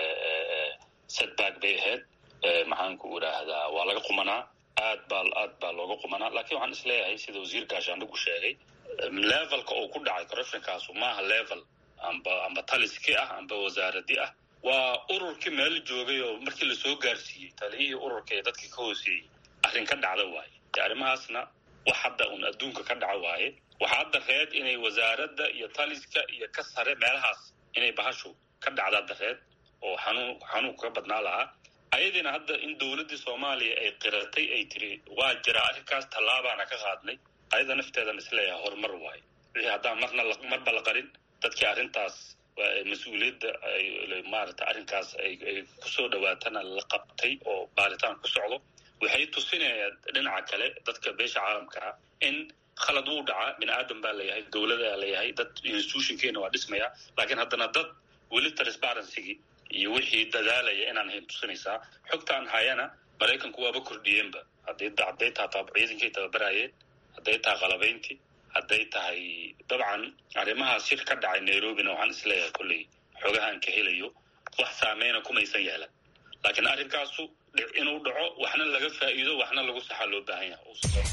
setback bay ahayd maxaanku idhaahdaa waa laga qumanaa aad baa aad baa looga qumanaa lakiin waxaan isleeyahay sida wasiir gaashaandhigu sheegay levelka uu ku dhacay corruptionkaasu maaha level amba amba taliski ah amba wasaaradi ah waa ururkii meel joogay oo markii lasoo gaarsiiyey taliyihii ururka ee dadka ka hooseeyey arrin ka dhacda waaye de arrimahaasna wax hadda un adduunka ka dhaca waaye waxaa hadda reed inay wasaaradda iyo taliska iyo ka sare meelahaas inay bahashu ka dhacda dareed oo xanuun xanuunka ka badnaa lahaa ayadiina hadda in dowladdii soomaaliya ay qiratay ay tiri waa jiraa arrinkaas tallaabaana ka qaadnay ayada nafteedan isleeyahay horumar waaye wixii haddaan marna marba la qarin dadkii arrintaas mas-uuliyadda maarata arrinkaas ay kusoo dhawaatana la qabtay oo baaritaan ku socdo waxay tusinayaan dhinaca kale dadka beesha caalamka ah in khalad wuu dhacaa bini aadan baa layahay dowladaa layahay dad institutionkeena waa dhismaya laakiin haddana dad weli transparencygii iyo wixii dadaalaya inaan hayn tusinaysaa xogtaan hayana maraykanku waaba kordhiyeenba hadday hadday tahay ciidankay tababarayeen hadday tahay qalabayntii hadday tahay dabcan arrimahaas shir ka dhacay nairobina waxaan isleeyahay kolley xoogahaan ka helayo wax saameyna kumaysan yeelan laakiin arrinkaasu inuu dhaco waxna laga faa'iido waxna lagu saxaa loo baahan yahay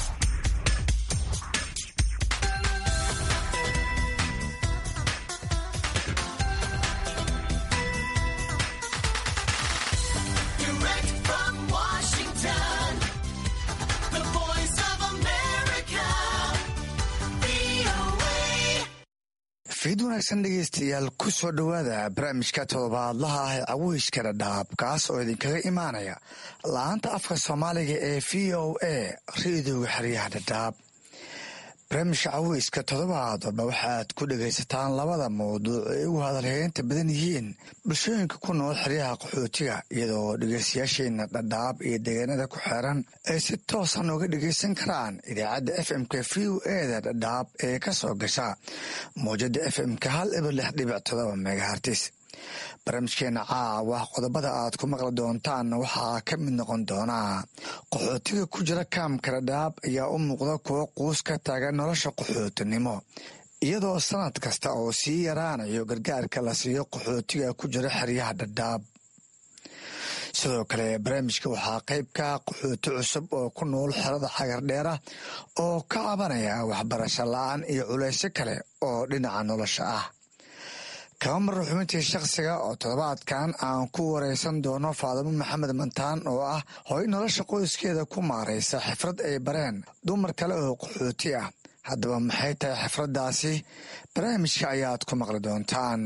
fiid wanaagsan dhegeystayaal ku soo dhowaada barnaamijka todobaadlaha ah ee caweyska dhadhaab kaas oo idinkaga imaanaya la-aanta afka soomaaliga ee v o a ra-idooga xeryaha dhadhaab barnaamijka caweyska toddobaad walba waxaaad ku dhegaysataan labada mawduuc ay ugu hadalheynta badan yihiin bulshooyinka ku nool xeryaha qaxootiga iyadoo dhegeystayaasheena dhadhaab iyo deegaanada ku xeeran ay si toosan uga dhegeysan karaan idaacadda f m-ka v o eda dhadhaab ee ka soo gasha mawjada f m-ka hal ibar lix dhibic todoba megahartis barnaamijkeena caawa qodobada aad ku maqli doontaan waxaa ka mid noqon doonaa qaxootiga ku jira kaamka dhadhaab ayaa u muuqda kuwo quus ka taagan nolosha qaxootinimo iyadoo sanad kasta oo sii yaraanayo gargaarka la siiyo qaxootiga ku jira xeryaha dhadhaab sidoo kale barnaamijka waxaa qayb ka qaxooti cusub oo ku nool xerada xagardheera oo ka cabanaya waxbarasho la-aan iyo culaysyo kale oo dhinaca nolosha ah kaba marra xubintii shakhsiga oo toddobaadkan aan ku wareysan doono faadimo maxamed mantaan oo ah hoy nolosha qoyskeeda ku maaraysa xifrad ay bareen dumar kale oo qaxooti ah haddaba maxay tahay xifraddaasi barnaamijka ayaad ku maqli doontaan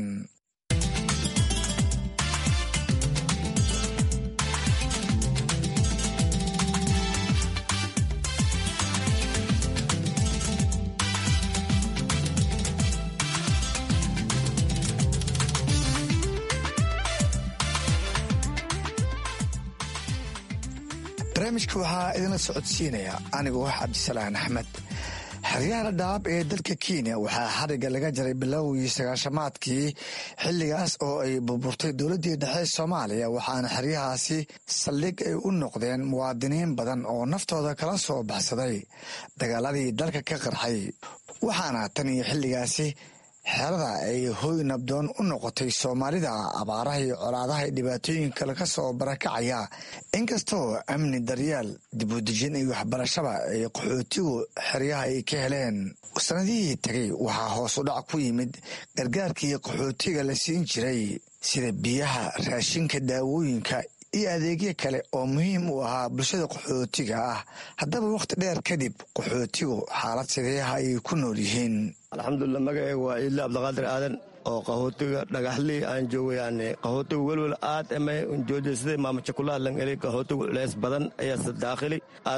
barnaamijka waxaa idinla socodsiinaya anigoo ah cabdisalaan axmed xeryaha dhadhaab ee dalka kenya waxaa xariga laga jaray bilowgii sagaashamaadkii xilligaas oo ay burburtay dowladdii dhexe soomaaliya waxaana xeryahaasi saldhig ay u noqdeen muwaadiniin badan oo naftooda kala soo baxsaday dagaaladii dalka ka qarxay waxaana tan iyo xilligaasi xerada ay hoy nabdoon u noqotay soomaalida abaaraha iyo colaadaha iyo dhibaatooyinka laga soo barakacaya inkastoo amni daryaal dibudejin iyo waxbarashaba ay qaxootigu xeryaha ay ka heleen sanadihii tegay waxaa hoos u dhac ku yimid gargaarkii qaxootiga la siin jiray sida biyaha raashinka daawooyinka iyo adeegyo kale oo muhiim u ahaa bulshada qaxootiga ah haddaba wakhti dheer kadib qaxootigu xaalad sideeha ayay ku nool yihiin alxamdulilah magaceyga waa ciidle cabdiqaadir aadan oo qaxootiga dhagaxlii aan joogayaan qaxootiga welwel aad amay unjoojiya siday maamaja kula hadlan eli qaxootigu culeys badan ayaa daakhili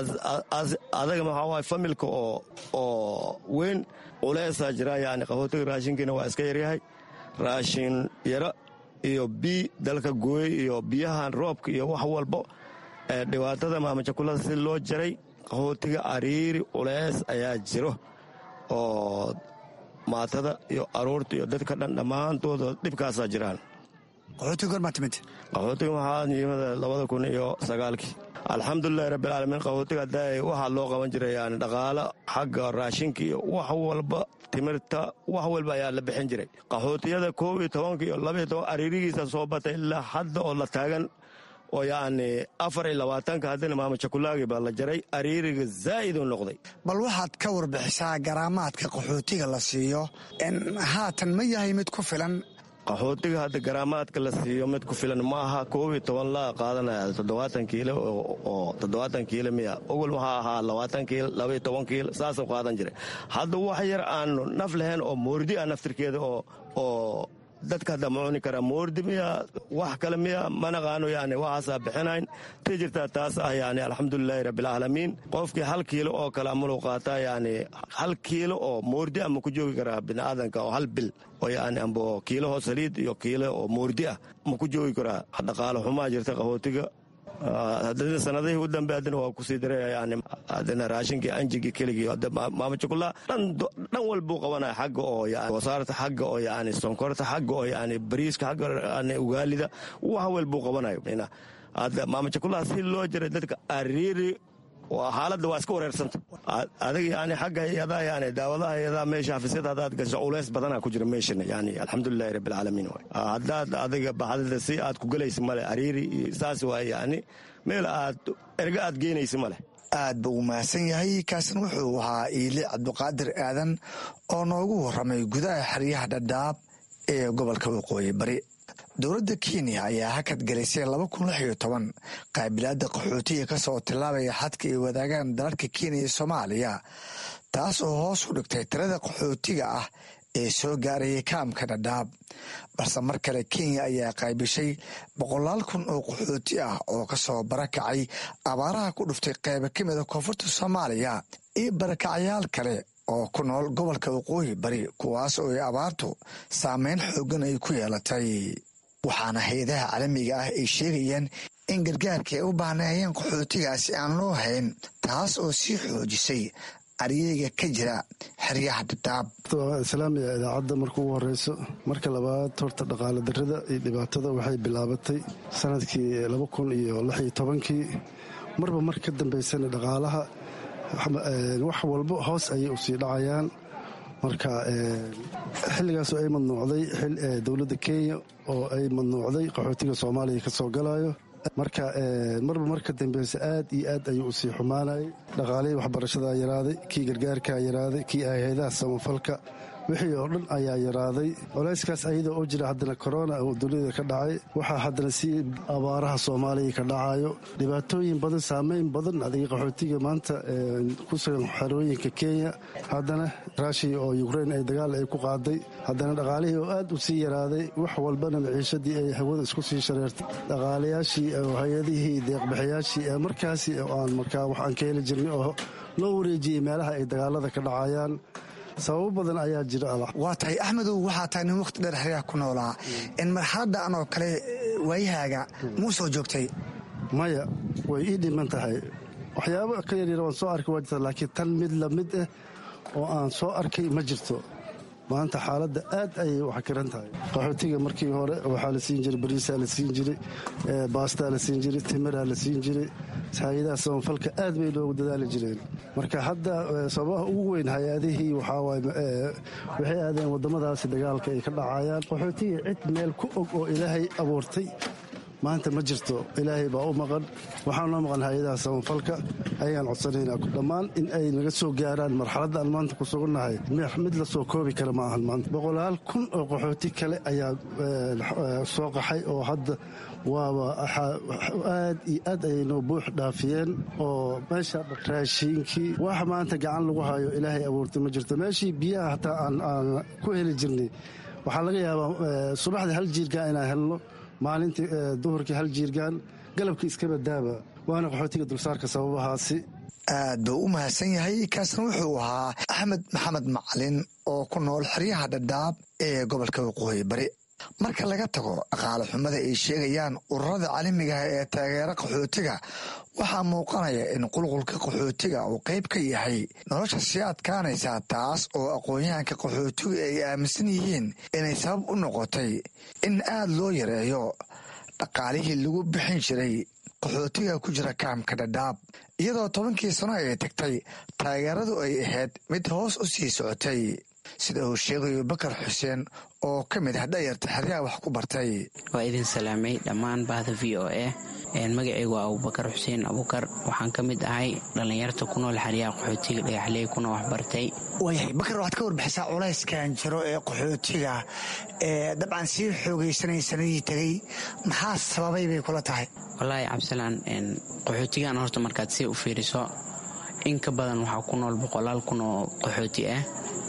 adaga maxaa waay familka oo oo weyn culeysaa jira yani qaxootiga raashinkiina waa iska yaryahay raashin yaro iyo bii dalka gooyey iyo biyahan roobka iyo wax walbo dhibaatada maamajakulada si loo jaray qaxootiga ariiri culeys ayaa jiro oo maatada iyo aruurta iyo dadka dhan dhammaantooda dhibkaasaa jiraan qaxootiga gormaa timid qaxootiga waxaa yimid labada kun iyo sagaalkii alxamdulilahi rabbilcaalamiin qaxootiga hadda waxaa loo qaban jiray yani dhaqaalo xagga raashinka iyo wax walba timirta wax walba ayaa la bixin jiray qaxootiyada koob iyo tobanka iyo labaiyo toban ariirigiisa soo batay ilaa hadda oo la taagan oo yacni afar iyo labaatanka haddina maamajakulaagi baa la jaray ariiriga zaa'iduu noqday bal waxaad ka warbixisaa garaamaadka qaxootiga la siiyo haatan ma yahay mid ku filan qaxootiga hadda garaamaadka la siiyo mid ku filan ma aha koob iyo toban laa qaadanaya toddobaatan kiilo oo toddobaatan kiilo miya ogol waxaa ahaa labaatan kiilo laba iyo toban kiilo saasuu qaadan jiray hadda wax yar aanu naf lahayn oo moordi ah naftirkeeda oo oo dadka hadda ma cuni karaa moordi miya wax kale miya manaqaano yani waxaasaa bixinayn tii jirtaa taas ah yani alxamdulilaahi rabbilcaalamiin qofkii hal kiilo oo kale amalu qaataa yani hal kiilo oo moordi ah ma ku joogi karaa biniaadanka oo hal bil oo yani amba kiilaho saliid iyo kiilo oo moordi ah ma ku joogi karaa dhaqaalo xumaa jirta qaxootiga haddana sanadihii u dambe haddana waa kusii daray yani haddana raashinkii anjigii keligii maamajukula dhan dhan walbuu qabanaya xagga oo yani wasaarta xagga oo yani sonkorta xagga oo yani bariiska xagga yani ugaalida wax walbuu qabanayo hadda maamajukulaha si loo jiray dadka ariiri xaaladda waa iska wareersanta adig yani xagga hay-adaha yani daawadaha hay-adaha meesha xafiisyada haddaad gasho culeys badana ku jira meeshana yani alxamdulilahi rabbilcaalamiin waay haddaad adiga baxdada si aad ku gelaysa male ariiri iyo saas waay yani meel aad erga aad geynaysa male aad buu u mahadsan yahay kaasina wuxuu ahaa iile cabduqaadir aadan oo noogu warramay gudaha xeryaha dhadhaab ee gobolka waqooyi bari dowladda kenya ayaa hakad gelisay laba kun lix iyo toban qaabilaadda qaxootiga ka soo tillaabaya xadka ay wadaagaan dalalka kenya iyo soomaaliya taas oo hoos u dhigtay tirada qaxootiga ah ee soo gaarayay kaamka dhadhaab balse mar kale kenya ayaa qaybishay boqolaal kun oo qaxooti ah oo kasoo barakacay abaaraha ku dhuftay qayba ka mida koonfurta soomaaliya iyo barakacyaal kale oo ku nool gobolka waqooyi bari kuwaas oo ay abaartu saameyn xoogan ay ku yeelatay waxaana hay-adaha caalamiga ah ay sheegayaan in gargaarka ay u baahnaayeen qaxootigaasi aan loo hayn taas oo sii xoojisay aryeyga ka jira xeryaha dhadhaab islaamiga idaacadda marka ugu horeyso marka labaad horta dhaqaale darrida iyo dhibaatada waxay bilaabatay sanadkii laba kun iyo lix iyo tobankii marba mar ka dambeysana dhaqaalaha wax walbo hoos ayay usii dhacayaan marka xilligaasoo ay madnuucday dowladda kenya oo ay madnuucday qaxootiga soomaaliya ka soo galayo marka marba marka dambeysa aad iyo aad ayuu usii xumaanayay dhaqaalihii waxbarashadaa yaraaday kii gargaarkaa yaraaday kii hay-adaha samafalka wixii oo dhan ayaa yaraaday culayskaas ayadoo oo jira haddana korona oo dunida ka dhacay waxaa haddana si abaaraha soomaaliya ka dhacayo dhibaatooyin badan saameyn badan adiga qaxootiga maanta ku sugan xerooyinka kenya haddana raashiya oo ukrein ay dagaal ay ku qaaday haddana dhaqaalihii oo aad u sii yaraaday wax walbana maciishadii ay hawada isku sii shareertay dhaqaalayaashii hay-adihii deeqbixiyaashii markaasi aan markaa wax aan ka heli jirnay oo loo wareejiyey meelaha ay dagaalada ka dhacayaan sababo badan ayaa jira waa tahay axmedow waxaa tahay nin wakhti dheer xeryaha ku noolaa in marxaladdan oo kale waayahaaga muu soo joogtay maya way ii dhiman tahay waxyaabo ka yaryar waan soo arkay waa jirta laakiin tan mid lamid ah oo aan soo arkay ma jirto maanta xaaladda aad ayay waxkiran tahay qaxootiga markii hore waxaa la siin jiray bariisaa la siin jiray baastaa la siin jiray timiraa la siin jiray hay-adaha samafalka aad bay loogu dadaali jireen marka hadda sababaha ugu weyn hay-adihii waxaawaay waxay aadeen waddamadaasi dagaalka ay ka dhacayaan qaxootiga cid meel ku og oo ilaahay abuurtay maanta ma jirto ilaahay baa u maqan waxaa noo maqan hay-adaha samafalka ayaan codsanaynaa dhammaan in ay naga soo gaaraan marxaladda aan maanta ku sugannahay mid la soo koobi kara ma ahan maanta boqolaal kun oo qaxooti kale ayaa soo qaxay oo hadda waaba aad iyo aad ayay noo buux dhaafiyeen oo meesha raashiinkii wax maanta gacan lagu hayo ilaahay abuurtay ma jirto meeshii biyaha hataa aan ku heli jirnay waxaa laga yaabaa subaxdii hal jiirgaan inaan helno maalintii duhurkii hal jiirgaan galabkii iskaba daaba waana qaxootiga dulsaarka sababahaasi aad buu u mahadsan yahay kaasna wuxuu ahaa axmed maxamed macalin oo ku nool xeryaha dhadhaab ee gobolka waqooyi bari marka laga tago dhaqaale xumada ay sheegayaan ururada caalamigaah ee taageera qaxootiga waxaa muuqanaya in qulqulka qaxootiga uu qayb ka yahay nolosha sii adkaanaysa taas oo aqoon-yahanka qaxootigu ay aaminsan yihiin inay sabab u noqotay in aad loo yareeyo dhaqaalihii lagu bixin jiray qaxootiga ku jira kaamka dhadhaab iyadoo tobankii sano ay tagtay taageeradu ay ahayd mid hoos u sii socotay sida uu sheegayo bakar xuseen oo ka mid ah dhayarta xeryaha wax ku bartay waa idin salaamay dhammaan bahda v o a magacaygu waa abubakar xuseen abukar waxaan ka mid ahay dhallinyarta ku nool xeryaha qaxootiga dhagaxley kuna waxbartay waayahay bakar waxaad ka warbixisaa culayskan jiro ee qaxootiga ee dabcan sii xoogaysanay sanadii tegey maxaa sababay bay kula tahay wallaahi cabdisalaan qaxootigan horta markaad si u fiiriso in ka badan waxaa ku nool boqolaal kun oo qaxooti ah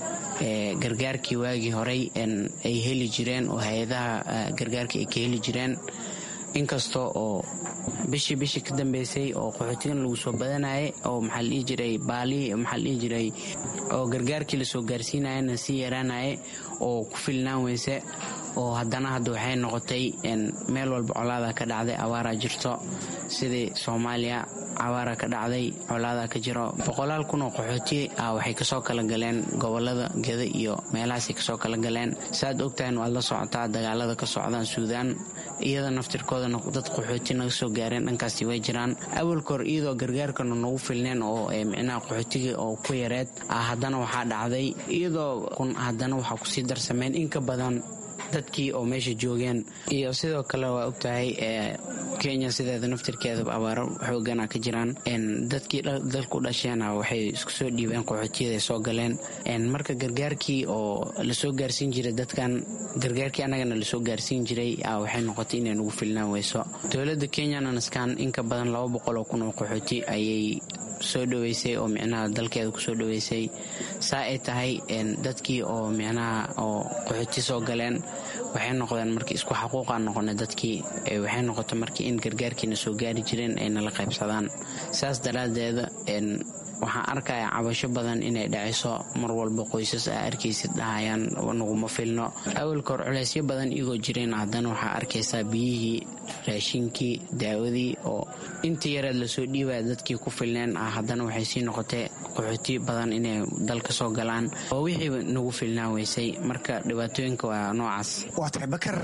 gargaarkii waagii horey ay heli jireen oo hay-adaha gargaarka ay ka heli jireen inkastoo oo bishii bishii ka dambeysay oo qaxootigan lagu soo badanayay oo maxaa la dhihi jiray baalihii maxaa la dhihi jiray oo gargaarkii lasoo gaarsiinayana sii yaraanaya oo ku filnaan weyse oo haddana hadda waxay noqotay meel walba colaada ka dhacday awaaraa jirto sidii soomaaliya cawaara ka dhacday colaada ka jiro boqolaal kun oo qaxooti ah waxay kasoo kala galeen gobolada geda iyo meelahaasay kasoo kala galeen saaad ogtahan waad la socotaa dagaalada ka socdaan suudaan iyada naftirkoodana dad qaxooti naga soo gaareen dhankaasi way jiraan awalka hor iyadoo gargaarkana nagu filneen oo micnaha qaxootiga oo ku yareed haddana waxaa dhacday iyadoo kun haddana waxaa kusii darsameen in ka badan dadkii oo meesha joogeen iyo sidoo kale waa ogtahay kenya sideeda naftirkeedaba abaaro xoogana ka jiraan dadkii dalku dhasheena waxay isku soo dhiibeen qaxootiyada soo galeen marka gargaarkii oo lasoo gaarsiin jiray dadkan gargaarkii annagana lasoo gaarsiin jiray waxay noqotay inay nagu filnaan weyso dowladda kenyana naskaan in ka badan laba boqol oo kun oo qaxooti ayay soo dhoweysay oo micnaha dalkeeda kusoo dhoweysay saa ay tahay dadkii oo micnaha oo qaxooti soo galeen waxay noqdeen markii isku xaquuqa noqona dadkii waxay noqotay markii in gargaarkiina soo gaari jireen ay nala qaybsadaan saas daraaddeeda waxaan arkaya cabasho badan inay dhacayso mar walba qoysas aa arkaysid dhahayaan naguma filno awalka hor culeysyo badan igoo jireen haddana waxaa arkaysaa biyihii raashinkii daawadii oo intii yareed lasoo dhiibaya dadkii ku filneen ah haddana waxay sii noqotay qaxooti badan inay dalka soo galaan oo wixii nagu filnaan weysay marka dhibaatooyinka waa noocaas waa tahay bakar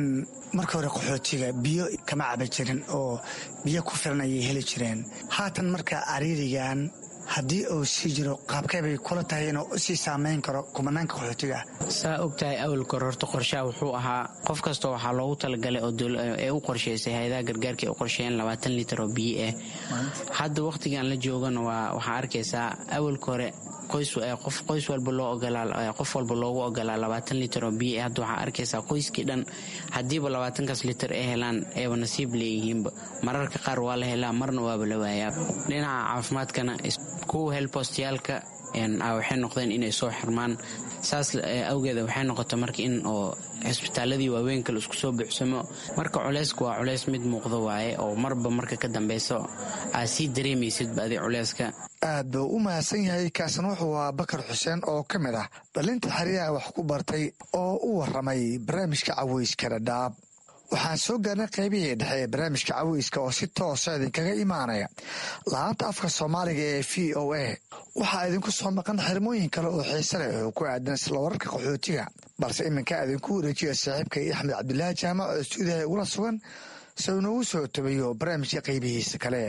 marka hore qaxootiga biyo kama caba jirin oo biyo ku filan ayay heli jireen haatan marka ariirigan haddii uu sii jiro qaabkay bay kula tahay inuu usii saamayn karo kumanaanka qaxootiga ah saa og tahay awalka hore horta qorshaha wuxuu ahaa qof kasta waxaa loogu talagalay oo ee u qorshaysay hay-adaha gargaarka ay u qorsheeyeen labaatan litar oo biyo ah hadda wakhtigan la joogana waa waxaa arkaysaa awalka hore qof qoys walba loo ogolaa qof walba loogu ogolaa labaatan litar oo biyo hadda waxaa arkaysaa qoyskii dhan haddiiba labaatankaas litar ay helaan ayba nasiib leeyihiinba mararka qaar waa la helaa marna waaba la waayaa dhinaca caafimaadkana kuwa helbostayaalka waxay noqdeen inay soo xirmaan saas awgeeda waxay noqota marka in oo cisbitaaladii waaweyn kale isku soo buuxsamo marka culeysku waa culeys mid muuqda waaye oo marba marka ka dambeyso aad sii dareemaysidba adi culeyska aad buu u mahadsan yahay kaasna wuxuu ahaa bakar xuseen oo ka mid ah dhalinta xeryaha wax ku bartay oo u waramay barnaamijka caweyska dhadhaab waxaan soo gaarnay qaybihii dhexe ee barnaamijka caweyska oo si toosa idinkaga imaanaya laanta afka soomaaliga ee v o a waxaa idinku soo maqan xirmooyin kale oo xiise leh oo ku aadan isla wararka qaxootiga balse iminka idinku wareejiya saaxiibkay axmed cabdilaahi jaamac oo stuudiyaha igula sugan si uu noogu soo tabayo barnaamijka qaybihiisa kale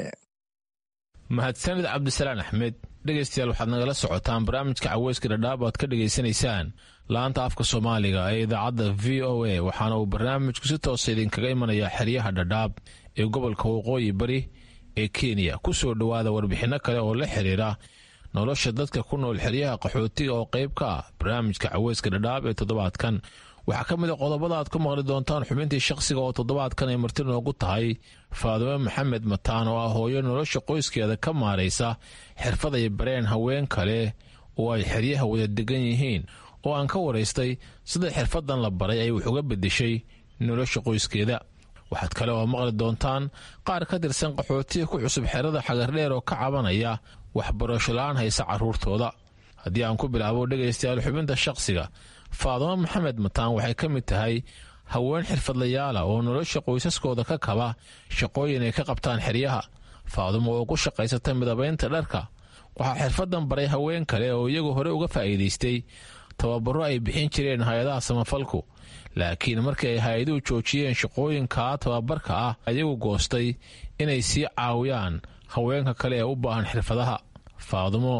mahadsanid cabdisalaan axmed dhegaystayaal waxaad nagala socotaan barnaamijka caweyska dhadhaab aad ka dhegaysanaysaan laanta afka soomaaliga ee idaacadda v o a waxaana uu barnaamijku si toosa idinkaga imanayaa xeryaha dhadhaab ee gobolka waqooyi bari ee kenya ku soo dhowaada warbixinno kale oo la xiriira nolosha dadka ku nool xeryaha qaxootiga oo qayb ka ah barnaamijka caweyska dhadhaab ee toddobaadkan waxaa ka mid a qodobada aad ku maqli doontaan xubintii shakhsiga oo toddobaadkan ay marti noogu tahay faadime maxamed mataan oo ah hooyo nolosha qoyskeeda ka maaraysa xirfad ay bareen haween kale oo ay xeryaha wada degan yihiin oo aan ka waraystay sida xirfadan la baray ay wax uga bedeshay nolosha qoyskeeda waxaad kale oo maqli doontaan qaar ka tirsan qaxootiga ku cusub xerada xagardheer oo ka cabanaya waxbarasho la-aan haysa carruurtooda haddii aan ku bilaabo dhegaystayaal xubinta shakhsiga faadimo maxamed mataan waxay ka mid tahay haween xirfadlayaala oo nolosha qoysaskooda ka kaba shaqooyin ay ka qabtaan xeryaha faadimo oo ku shaqaysata midabaynta dharka waxaa xirfadan baray haween kale oo iyagu hore uga faa'iidaystay tababaro ay bixin jireen hay-adaha samafalku laakiin markii ay hay-aduhu joojiyeen shaqooyinkaa tababarka ah ayagu goostay inay sii caawiyaan haweenka kale ee u baahan xirfadaha faadimo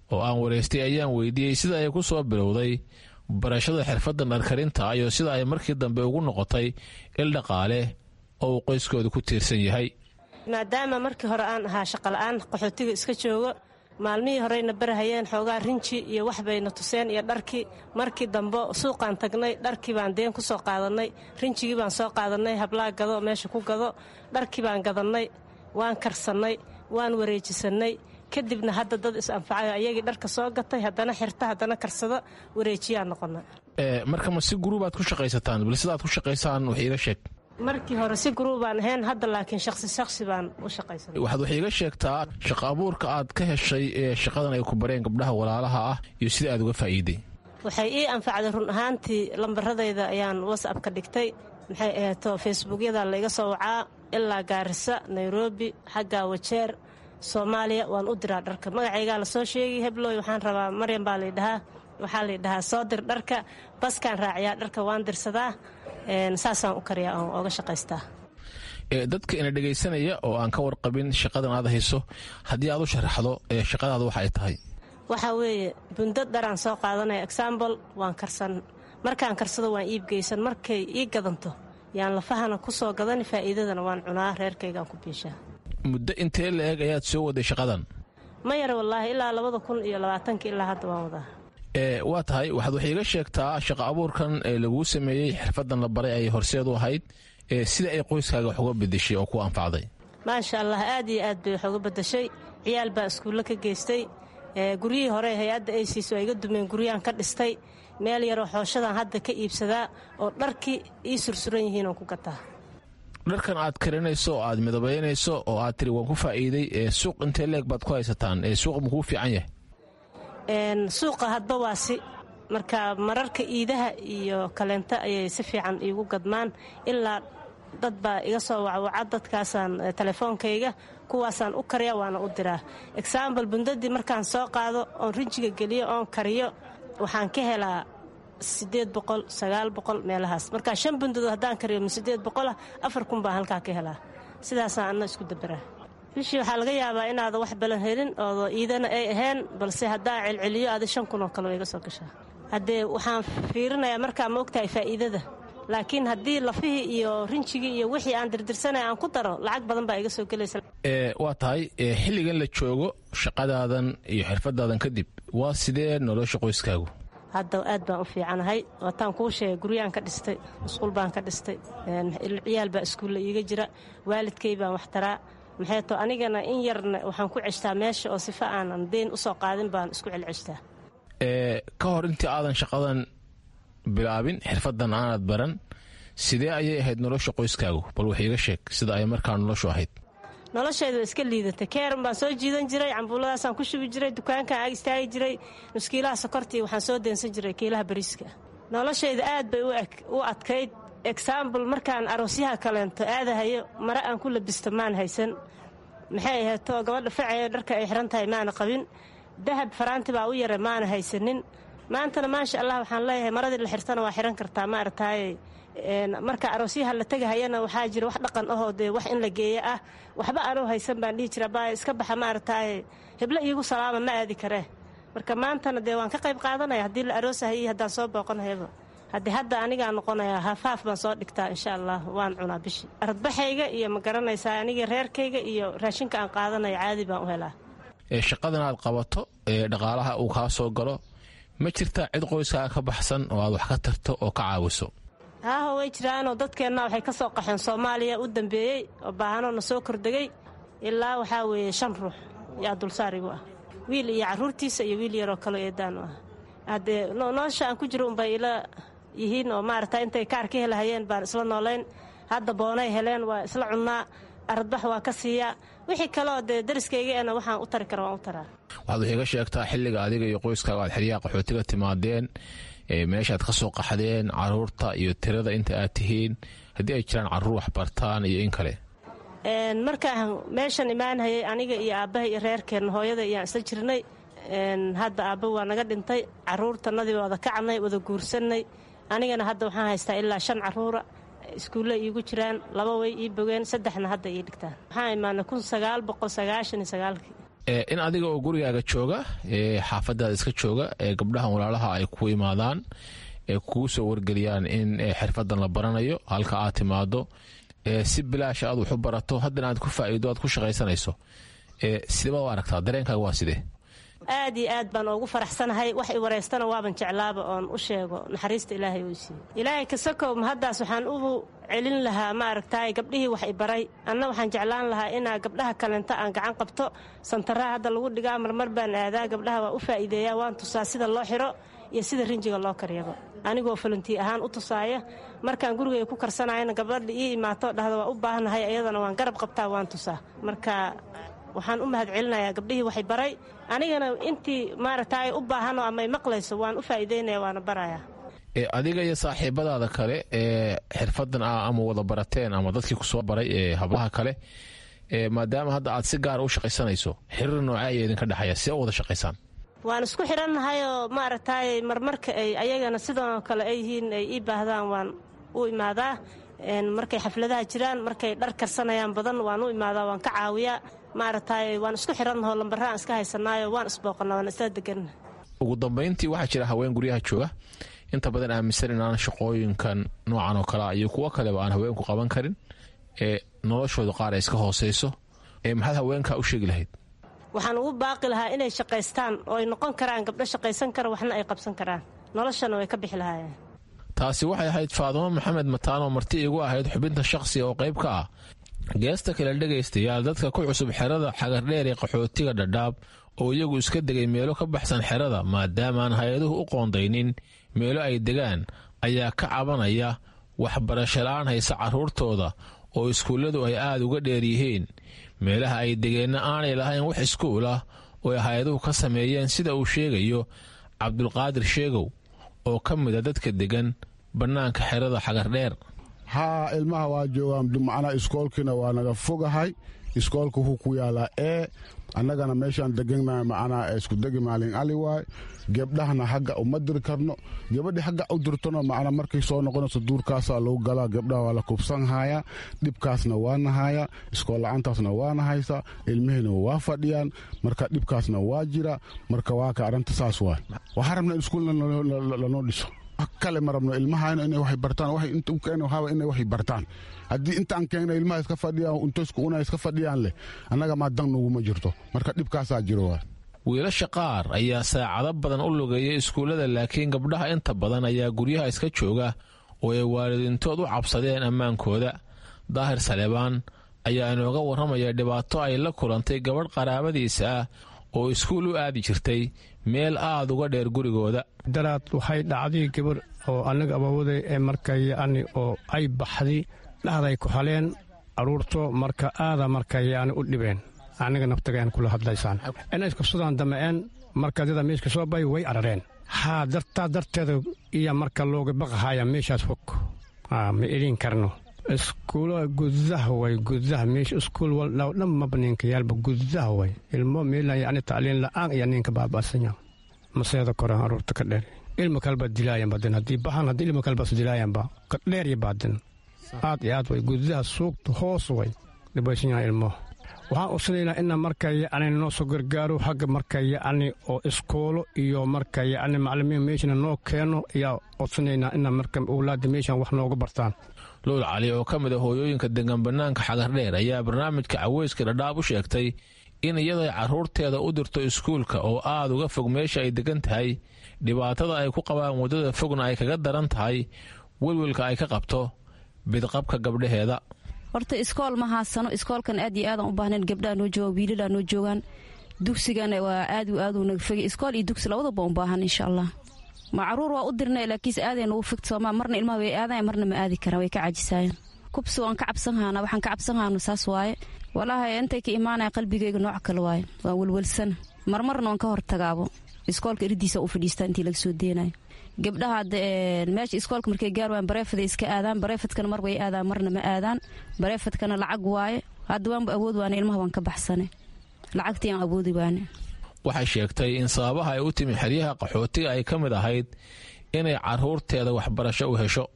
oo aan waraystay ayaan weydiiyey sida ay ku soo bilowday barashada xirfadda dharkarinta iyo sida ay markii dambe ugu noqotay il dhaqaale oo uu qoyskooda ku tiirsan yahay maadaama markii hore aan ahaa shaqola'aan qaxootiga iska joogo maalmihii horeyna barahayeen xoogaa rinji iyo wax bayna tuseen iyo dharkii markii dambe suuqaan tagnay dharkii baan deen ku soo qaadannay rinjigii baan soo qaadannay hablaa gado meesha ku gado dharkii baan gadannay waan karsannay waan wareejisannay kadibna hadda dad is-anfacayo ayagii dharka soo gatay haddana xirta haddana karsado wareejiyaan noqona marka ma si guruubaad ku shaqaysataan bal sidaad ku shaqaysaan wax iiga sheeg markii hore si guruubaan ahayn hadda laakiin shaqsi shaqsi baan u shaqaysanay waxaad wax iiga sheegtaa shaqo abuurka aad ka heshay ee shaqadan ay ku bareen gabdhaha walaalaha ah iyo sida aad uga faa'iiday waxay ii anfacday run ahaantii lambaradayda ayaan whatsapp ka dhigtay maxay aheeto facebookyada layga soo wacaa ilaa gaarisa nairobi xagga wajeer soomaaliya waan u diraa dharka magacaygaa la soo sheegay hebloy waxaan rabaa maryam baa laydhahaa waxaa laydhahaa soo dir dharka baskaan raaciyaa dharka waan dirsadaa saasaan u kariyaa oon ooga shaqaystaa dadka ina dhegaysanaya oo aan ka warqabin shaqadan aad hayso haddii aad u sharaxdo shaqadaada waxa ay tahay waxaa weeye bundad dharaan soo qaadanaya exambl waan karsan markaan karsado waan iibgeysan markay ii gadanto yaan lafahana ku soo gadani faa'iidadana waan cunaa reerkaygaan ku biishaa muddo intee la eg ayaad soo waday shaqadan ma yara wallaahi ilaa labada kun iyo labaatanka ilaa hadda waan wadaa waa tahay waxaad wax iiga sheegtaa shaqo abuurkan ee laguu sameeyey xirfadan la baray ay horseed u ahayd sida ay qoyskaaga wax uga bedeshay oo ku anfacday maasha allah aad iyo aad bay wax uga bedeshay ciyaal baa iskuulle ka geystay guryihii hore hay-adda ay siiso ay iga dumeen guryaan ka dhistay meel yaroo xooshadan hadda ka iibsadaa oo dharkii ii sursuran yihiin oon ku gataa dharkan aad karinayso oo aad midabaynayso oo aad tiri waan ku faa'iiday suuq intee leeg baad ku haysataan suuq makuu fiican yahay suuqa hadba waasi marka mararka iidaha iyo kaleenta ayay si fiican iigu gadmaan ilaa dad baa iga soo wacwaca dadkaasaan telefoonkayga kuwaasaan u kariya waana u diraa exambl bundadii markaan soo qaado oon rinjiga geliyo oon kariyo waxaan ka helaa sideed boqol sagaal boqol meelahaas markaa shan bundadood haddaan kariyo ma sideed boqolah afar kun baan halkaa ka helaa sidaasaan anna isku dabaraa bishii waxaa laga yaabaa inaada wax balan helin oo iidana ay ahayn balse haddaa celceliyo aada shan kun oo kale way iga soo gashaa haddee waxaan fiirinayaa markaa ma ogtahay faa'iidada laakiin haddii lafihii iyo rinjigii iyo wixii aan dirdirsanaya aan ku daro lacag badan baa iga soo gelaysa waa tahay xilligan la joogo shaqadaadan iyo xirfadaadan kadib waa sidee nolosha qoyskaagu hadda aad baan u fiicanahay waataan kuu sheegay guryaan ka dhistay musquul baan ka dhistay ciyaal baa iskuulla iiga jira waalidkay baan wax taraa maxay to anigana in yarna waxaan ku ceshtaa meesha oo sifa aanan deyn u soo qaadin baan isku celceshtaa ka hor intii aadan shaqadan bilaabin xirfadan aanad baran sidee ayay ahayd nolosha qoyskaagu bal wax iiga sheeg sida ay markaa noloshu ahayd noloshayda iska liidatay keeran baan soo jiidan jiray cambuuladaasaan ku shubi jiray dukaankaan ag istaagi jiray nuskiilaha sokortii waxaan soo deensan jiray kiilaha bariiska noloshayda aad bay u adkayd exambl markaan aroosyaha kaleento aadahayo mare aan ku labisto maan haysan maxay aheeto gabadha facee dharka ay xiran tahay maana qabin dahab faraanti baa u yara maana haysanin maantana maasha allah waxaan leeyahay maradii la xirtana waa xiran kartaa ma aragtaaye marka aroosyaha la tegahayana waxaa jira wax dhaqan ahoo dee wax in la geeyo ah waxba anuu haysan baan dhihi jira baa iska baxa ma aragtaaye heblo iigu salaama ma aadi karee marka maantana dee waan ka qayb qaadanaya haddii la aroosahay iyo haddaan soo booqanayaba haddii hadda anigaa noqonayaa hafaaf baan soo dhigtaa insha allah waan cunaa bishii aradbaxayga iyo ma garanaysaa aniga reerkayga iyo raashinka aan qaadanaya caadi baan u helaa shaqadan aad qabato ee dhaqaalaha uu kaa soo galo ma jirtaa cid qoyskaaga ka baxsan oo aad wax ka tarto oo ka caawiso haaho way jiraanoo dadkeenna waxay ka soo qaxeen soomaaliya u dambeeyey oo baahanoo na soo kordegay ilaa waxaa weeye shan ruux yaa dulsaar igu ah wiil iyo carruurtiisa iyo wiil yaroo kaloo eedaan u ah haddee nolosha aan ku jiro unbay ila yihiin oo maaragta intay kaar ka helahayeen baan isla noolayn hadda boonay heleen waa isla cunnaa aradbax waa ka siiyaa wixii kaleoo dee dariskaygaena waxaan u tari kara waan u taraa waxaad wax iga sheegtaa xilliga adiga iyo qoyskaaga aad xeryaha qaxootiga timaadeen meeshaad ka soo qaxdeen caruurta iyo tirada inta aad tihiin haddii ay jiraan carruur wax bartaan iyo in kale markaan meeshan imaanhayay aniga iyo aabbaha iyo reerkeenna hooyada iyaan isla jirnay hadda aabba waa naga dhintay caruurtanadii wada kacnay wada guursannay anigana hadda waxaan haystaa ilaa shan caruura iskuulle iigu jiraan laba way ii bogeen saddexna hadda ii dhigtaan waxaan imaanay kun sagaal boqol sagaashan iyo sagaalkii in adiga oo gurigaaga jooga xaafadaada iska jooga ee gabdhahan walaalaha ay ku imaadaan ee kugu soo wargeliyaan in xirfadan la baranayo halka aad timaado si bilaasha aad waxu barato haddana aad ku faa'iido aad ku shaqaysanayso sideba u aragtaa dareenkaaga waa sidee aad iyo aad baan ugu faraxsanahay wax i wareystana waaban jeclaaba oon u sheego naxariista ilaahay uu siiye ilaahay kasakow mahaddaas waxaan ugu celin lahaa ma aragtaay gabdhihii wax i baray anna waxaan jeclaan lahaa inaa gabdhaha kalenta aan gacan qabto santaraa hadda lagu dhigaa marmar baan aadaa gabdhaha waa u faa'iideeyaa waan tusaa sida loo xiro iyo sida rinjiga loo karyaba anigoo falantii ahaan u tusaaya markaan gurigay ku karsanayana gabadha ii imaato dhahda waa u baahannahay iyadana waan garab qabtaa waan tusaa marka waxaan u mahad celinayaa gabdhihii waxay baray anigana intii maaragta ay u baahanoo ama ay maqlayso waan u faa'iidaynaya waana barayaa adiga iyo saaxiibadaada kale ee xirfadan ah ama wada barateen ama dadkii kusoo baray ee hablaha kale maadaama hadda aad si gaara u shaqaysanayso xiriir noocee ayaa idinka dhexeeya see u wada shaqaysaan waan isku xidhannahayoo maaragtaay marmarka ay ayagana sidoo kale ay yihiin ay ii baahdaan waan u imaadaa markay xafladaha jiraan markay dhar karsanayaan badan waan u imaadaa waan ka caawiyaa maaragtaay waan isku xidhannahoo lambaraan iska haysanaayo waan isbooqana waan isla deganna ugu dambayntii waxaa jira haween guryaha jooga inta badan aaminsan inaan shaqooyinkan noocan oo kalea iyo kuwo kaleba aan haweenku qaban karin ee noloshooda qaar ay iska hooseyso ee maxaad haweenkaa u sheegi lahayd waxaan ugu baaqi lahaa inay shaqaystaan oo ay noqon karaan gabdho shaqaysan kara waxna ay qabsan karaan noloshana way ka bixi lahaayeen taasi waxay ahayd faadumo maxamed mataanoo marti igu ahayd xubinta shaqsiga oo qayb ka ah geesta kale dhegaystayaal dadka ku cusub xerada xagardheer ee qaxootiga dhadhaab oo iyagu iska degay meelo ka baxsan xerada maadaamaan hay-aduhu u qoondaynin meelo ay degaan ayaa ka cabanaya waxbarasho la-aan haysa carruurtooda oo iskuulladu ay aad uga dheer yihiin meelaha ay degeenna aanay lahayn wax iskuul ah oo ay hay-aduhu ka sameeyeen sida uu sheegayo cabdulqaadir sheegow oo ka mid a dadka degan bannaanka xerada xagardheer haa ilmaha waa joogaan macnaa iskoolkiina waa naga fogahay iskoolka wuxuu ku yaalaa ee annagana meeshaan degannahay macnaa isku degi maalin ali waay gebdhahna hagga uma diri karno gabadhii hagga u dirtona macnaa markay soo noqonayso duurkaasaa lagu galaa gebdhaha waa la kubsanhayaa dhibkaasna waana hayaa iskool la-aantaasna waana haysaa ilmihiina waa fadhiyaan marka dhibkaasna waa jira marka waa ka arrinta saas waay waxaa rabna in iskuulna lanoo dhiso kale ma rabno ilmahayna inay wax bartaan waxay inta u keena waxaa inay wax bartaan haddii intaan keena ilmaha iska fadhiyaan untoysku una iska fadhiyaan leh annaga maa dan nuguma jirto marka dhibkaasaa jiro waa wiilasha qaar ayaa saacado badan u lugeeya iskuullada laakiin gabdhaha inta badan ayaa guryaha iska jooga oo ay waalidiintood u cabsadeen ammaankooda daahir saleebaan ayaa inooga warramaya dhibaato ay la kulantay gabadh qaraabadiisa ah oo iskuul u aadi jirtay meel aad uga dheer gurigooda daraad waxay dhacday gabar oo annaga abaawaday ee markay yacni oo ay baxday dhahday ku haleen carruurto marka aada markay yacni u dhibeen annaga naftagaan kula hadlaysaan inay iskabsadaan dama'een markadada meeshka soo bay way arareen haa dartaa darteeda iyo marka looga baqahaya meeshaas fog ma elin karno iskuula gudaha way gudaha meesha iskuul waldhaw dhan maba ninka yaalba gudaha way ilmo meelan yacni tacliin la'aan iyo ninka baaba'sanya maseeda koran aruurta ka dheer ilma kalba dilaayan badan haddii baxan haddii ilma kalbas dilaayanba ka dheer iyo baadin aad iyo aad way gudaha suugta hoos way dhibaysan yahay ilmo waxaan usinaynaa ina marka yacni noo soo gargaaro xagga marka yacni oo iskoolo iyo marka yacni maclimiin meeshana noo keeno ayaa codsanaynaa ina marka owlaadda meeshan wax nooga bartaan luul cali oo ka mid a hooyooyinka degan bannaanka xagardheer ayaa barnaamijka caweyska dhadhaab u sheegtay in iyaday carruurteeda u dirto iskuulka oo aad uga fog meesha ay degan tahay dhibaatada ay ku qabaan waddada fogna ay kaga daran tahay welwelka ay ka qabto bidqabka gabdhaheeda horta iskool ma haasano iskoolkan aad iyo aadan u baahnayn gabdhaha noo jooga wiilalaa noo joogaan dugsigana waa aad aad naga fogay iskool iyo dugsi labadaba un baahan insha allah ma caruur waa u dirna laakiinse aadeen ugu figt sooma marna ilmaha way aadayan marna ma aadi karaan way ka cajisaayeen kubsi waan ka cabsan haana waxaan ka cabsan haano saas waaye walaahi intay ka imaanaya qalbigayga nooc kale waaye waan welwelsana marmarna waan ka hortagaabo iskoolka iridiisa u fadhiistaa intii laga soo deenayo gabdhaha meesha iskoolka markay gaar waan bareefaday iska aadaan bareefadkana mar way aadaan marna ma aadaan bareefadkana lacag waaye hadda waanba awood waane ilmaha waan ka baxsane lacagtii aan awoodi waane waxay sheegtay in sababaha ay u timi xeryaha qaxootiga ay ka mid ahayd inay carruurteeda waxbarasho u hesho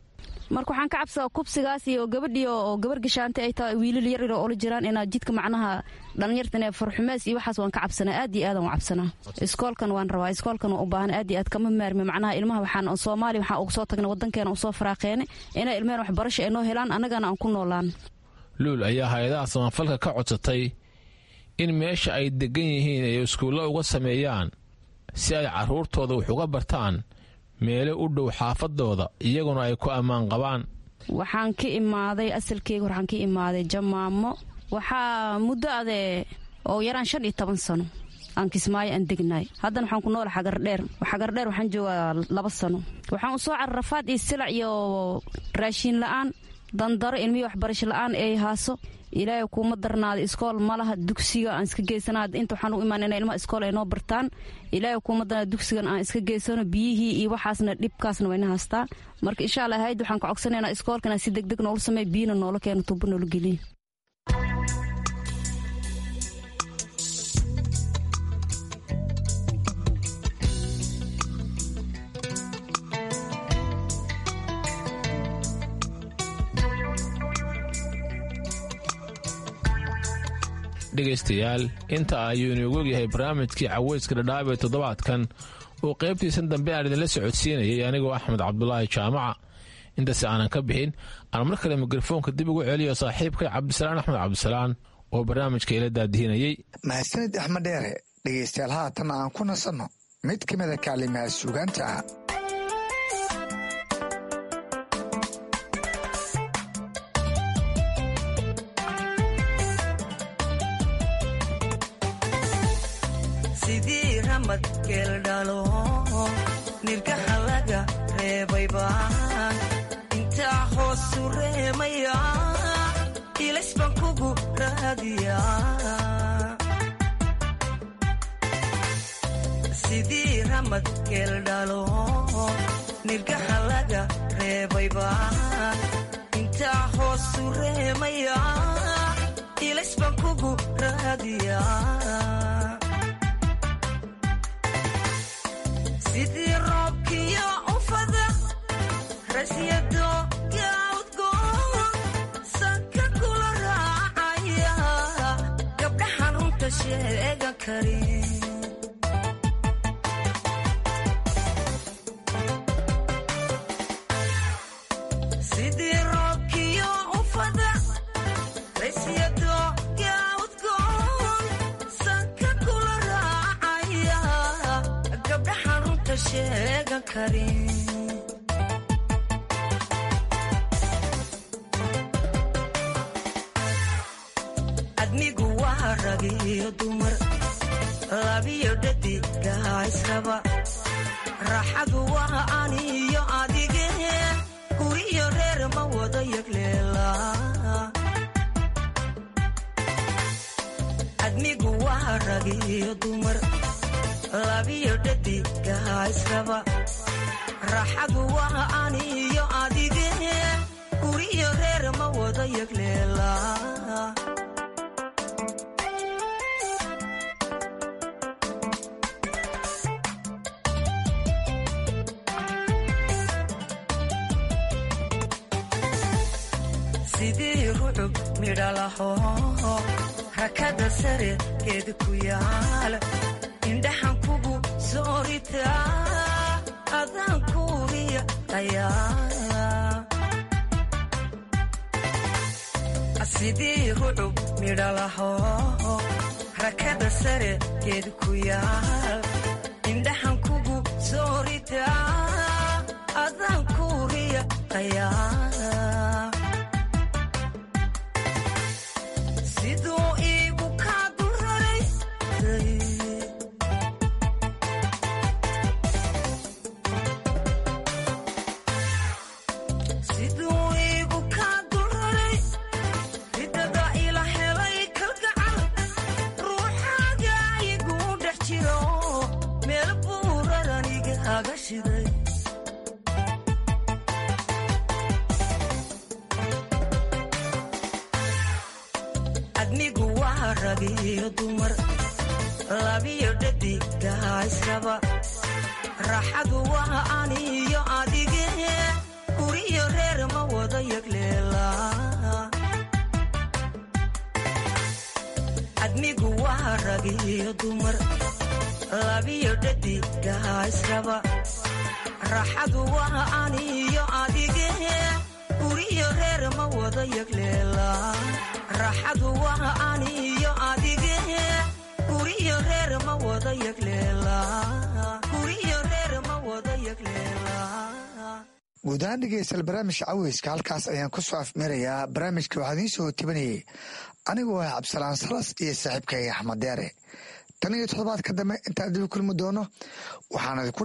marka waxaan ka cabsadaa kubsigaas iyo gabadhii oo gabar gashaantay ay tahay wiilal yar yar oo ola jiraan inaa jidka macnaha dhallinyartan ee farxumeys iyo waxaas waan ka cabsanaa aad iyo aadaan u cabsanaa iskoolkan waan rabaa iskoolkan waan u baahan aad iyo aad kama maarmi macnaha ilmaha waxaan soomaaliya waxaan uga soo tagnay waddankeena usoo faraaqeene inay ilmeen waxbarasho ay noo helaan annagana aan ku noolaan luul ayaa hay-adaha samafalka ka codsatay in meesha ay degan yihiin ay iskuullo uga sameeyaan si ay carruurtooda wax uga bartaan meelo u dhow xaafadooda iyaguna ay ku ammaan qabaan waxaan ka imaaday asalkeyga waxaan ka imaaday jamaamo waxaa muddo adee oo yaraan shan iyo toban sano aan kismaayo aan degnaay haddana waxaan ku noola xagardheer xagardheer waxaan joogaa laba sano waxaan u soo cararafaad iyo silac iyo raashiin la'aan dandaro ilmihii waxbarasho la'aan ay haaso ilaahay kuuma darnaada iskool malaha dugsiga aan iska geysana inta waxaan u imaan ina ilmaha iskool ay noo bartaan ilaahay kuuma darnaada dugsigan aan iska geysano biyihii iyo waxaasna dhibkaasna wayna haastaa marka insha allah hayd waxaan ka codsanaynaa iskoolkan aan si degdeg noola sameey biyina noola keeno tuubo noola geliya dhegaystayaal inta ayuu inoogu ogyahay barnaamijkii caweyska dhadhaab ee toddobaadkan oo qaybtiisan dambe aan idinla socodsiinayay anigoo axmed cabdulaahi jaamaca intaasi aanan ka bixin aan mar kale mikrofoonka dib ugu celiyo saaxiibkay cabdisalaan axmed cabdisalaan oo barnaamijka ila daadihinayey mahadsanid axmed dheere dhegaystayaal haatan aan ku nasanno mid ka mida kaalimaha suugaanta ah sidii ramad geeldhalo nirgaha laga reebayba intaa hoosu reemaya ilays baan kugu raadiya sidii ramad geeldhalo nirgaha laga reebayba intaa hoosu reemaya ilays baan kugu raadiya sidii roobkiyo ufada rasyado yaudgoon sanka kula raacaya gabdhaxan runta sheegan karin sidii roobkiyo ufada rasyado yaudgoon sanka kula raacaya gabdhaxan runta sheegan karin admigu waa rag iyo dumar labiyo dhadigaa israba raaxadu waa aniyo adige guriyo reer ma wada yagleela admigu waa rag iyo dumar labiyo dhadigaa israba raaxadu waa aniyo adige guriyo reer ma wada yagleela sidii rucub midhalaho rakada sare geed ku yaal indhaxan kugu sooritaa adaan kuuriya ayaa sidii rucub midhalaho rakada sare geed ku yaal indhaxan kugu sooritaa adaan kuuriya ayaa siduu iigu kaa dulraray siduu iigu kaa dulraray ridada ila helay kalgacal ruuxaaga igu dhex jiro meel buuradan igaaga shiday admigu waa rag iyo dumar labiyo dhadigaa israba raaxadu waa aniyo adige guriyo reer ma yagleelaa admigu waa rag iyo dumar labiyo dhadigaa israba raxadu waa aniyo adige guriyo reer ma wada yagleelaa raxadu waa aniyo adige guriyo reer ma wada yagleelaa guriyo reer ma wada yagleelaa guud ahaan dhegeystayaal barnaamijka caweyska halkaas ayaan ku soo afmeerayaa barnaamijka waxaa idiin soo tibanayay anigoo ah cabdisalaan salas iyo saaxiibkayga axmed deere tan iyo toddobaadka dambe intaan dibi kulmi doono waxaan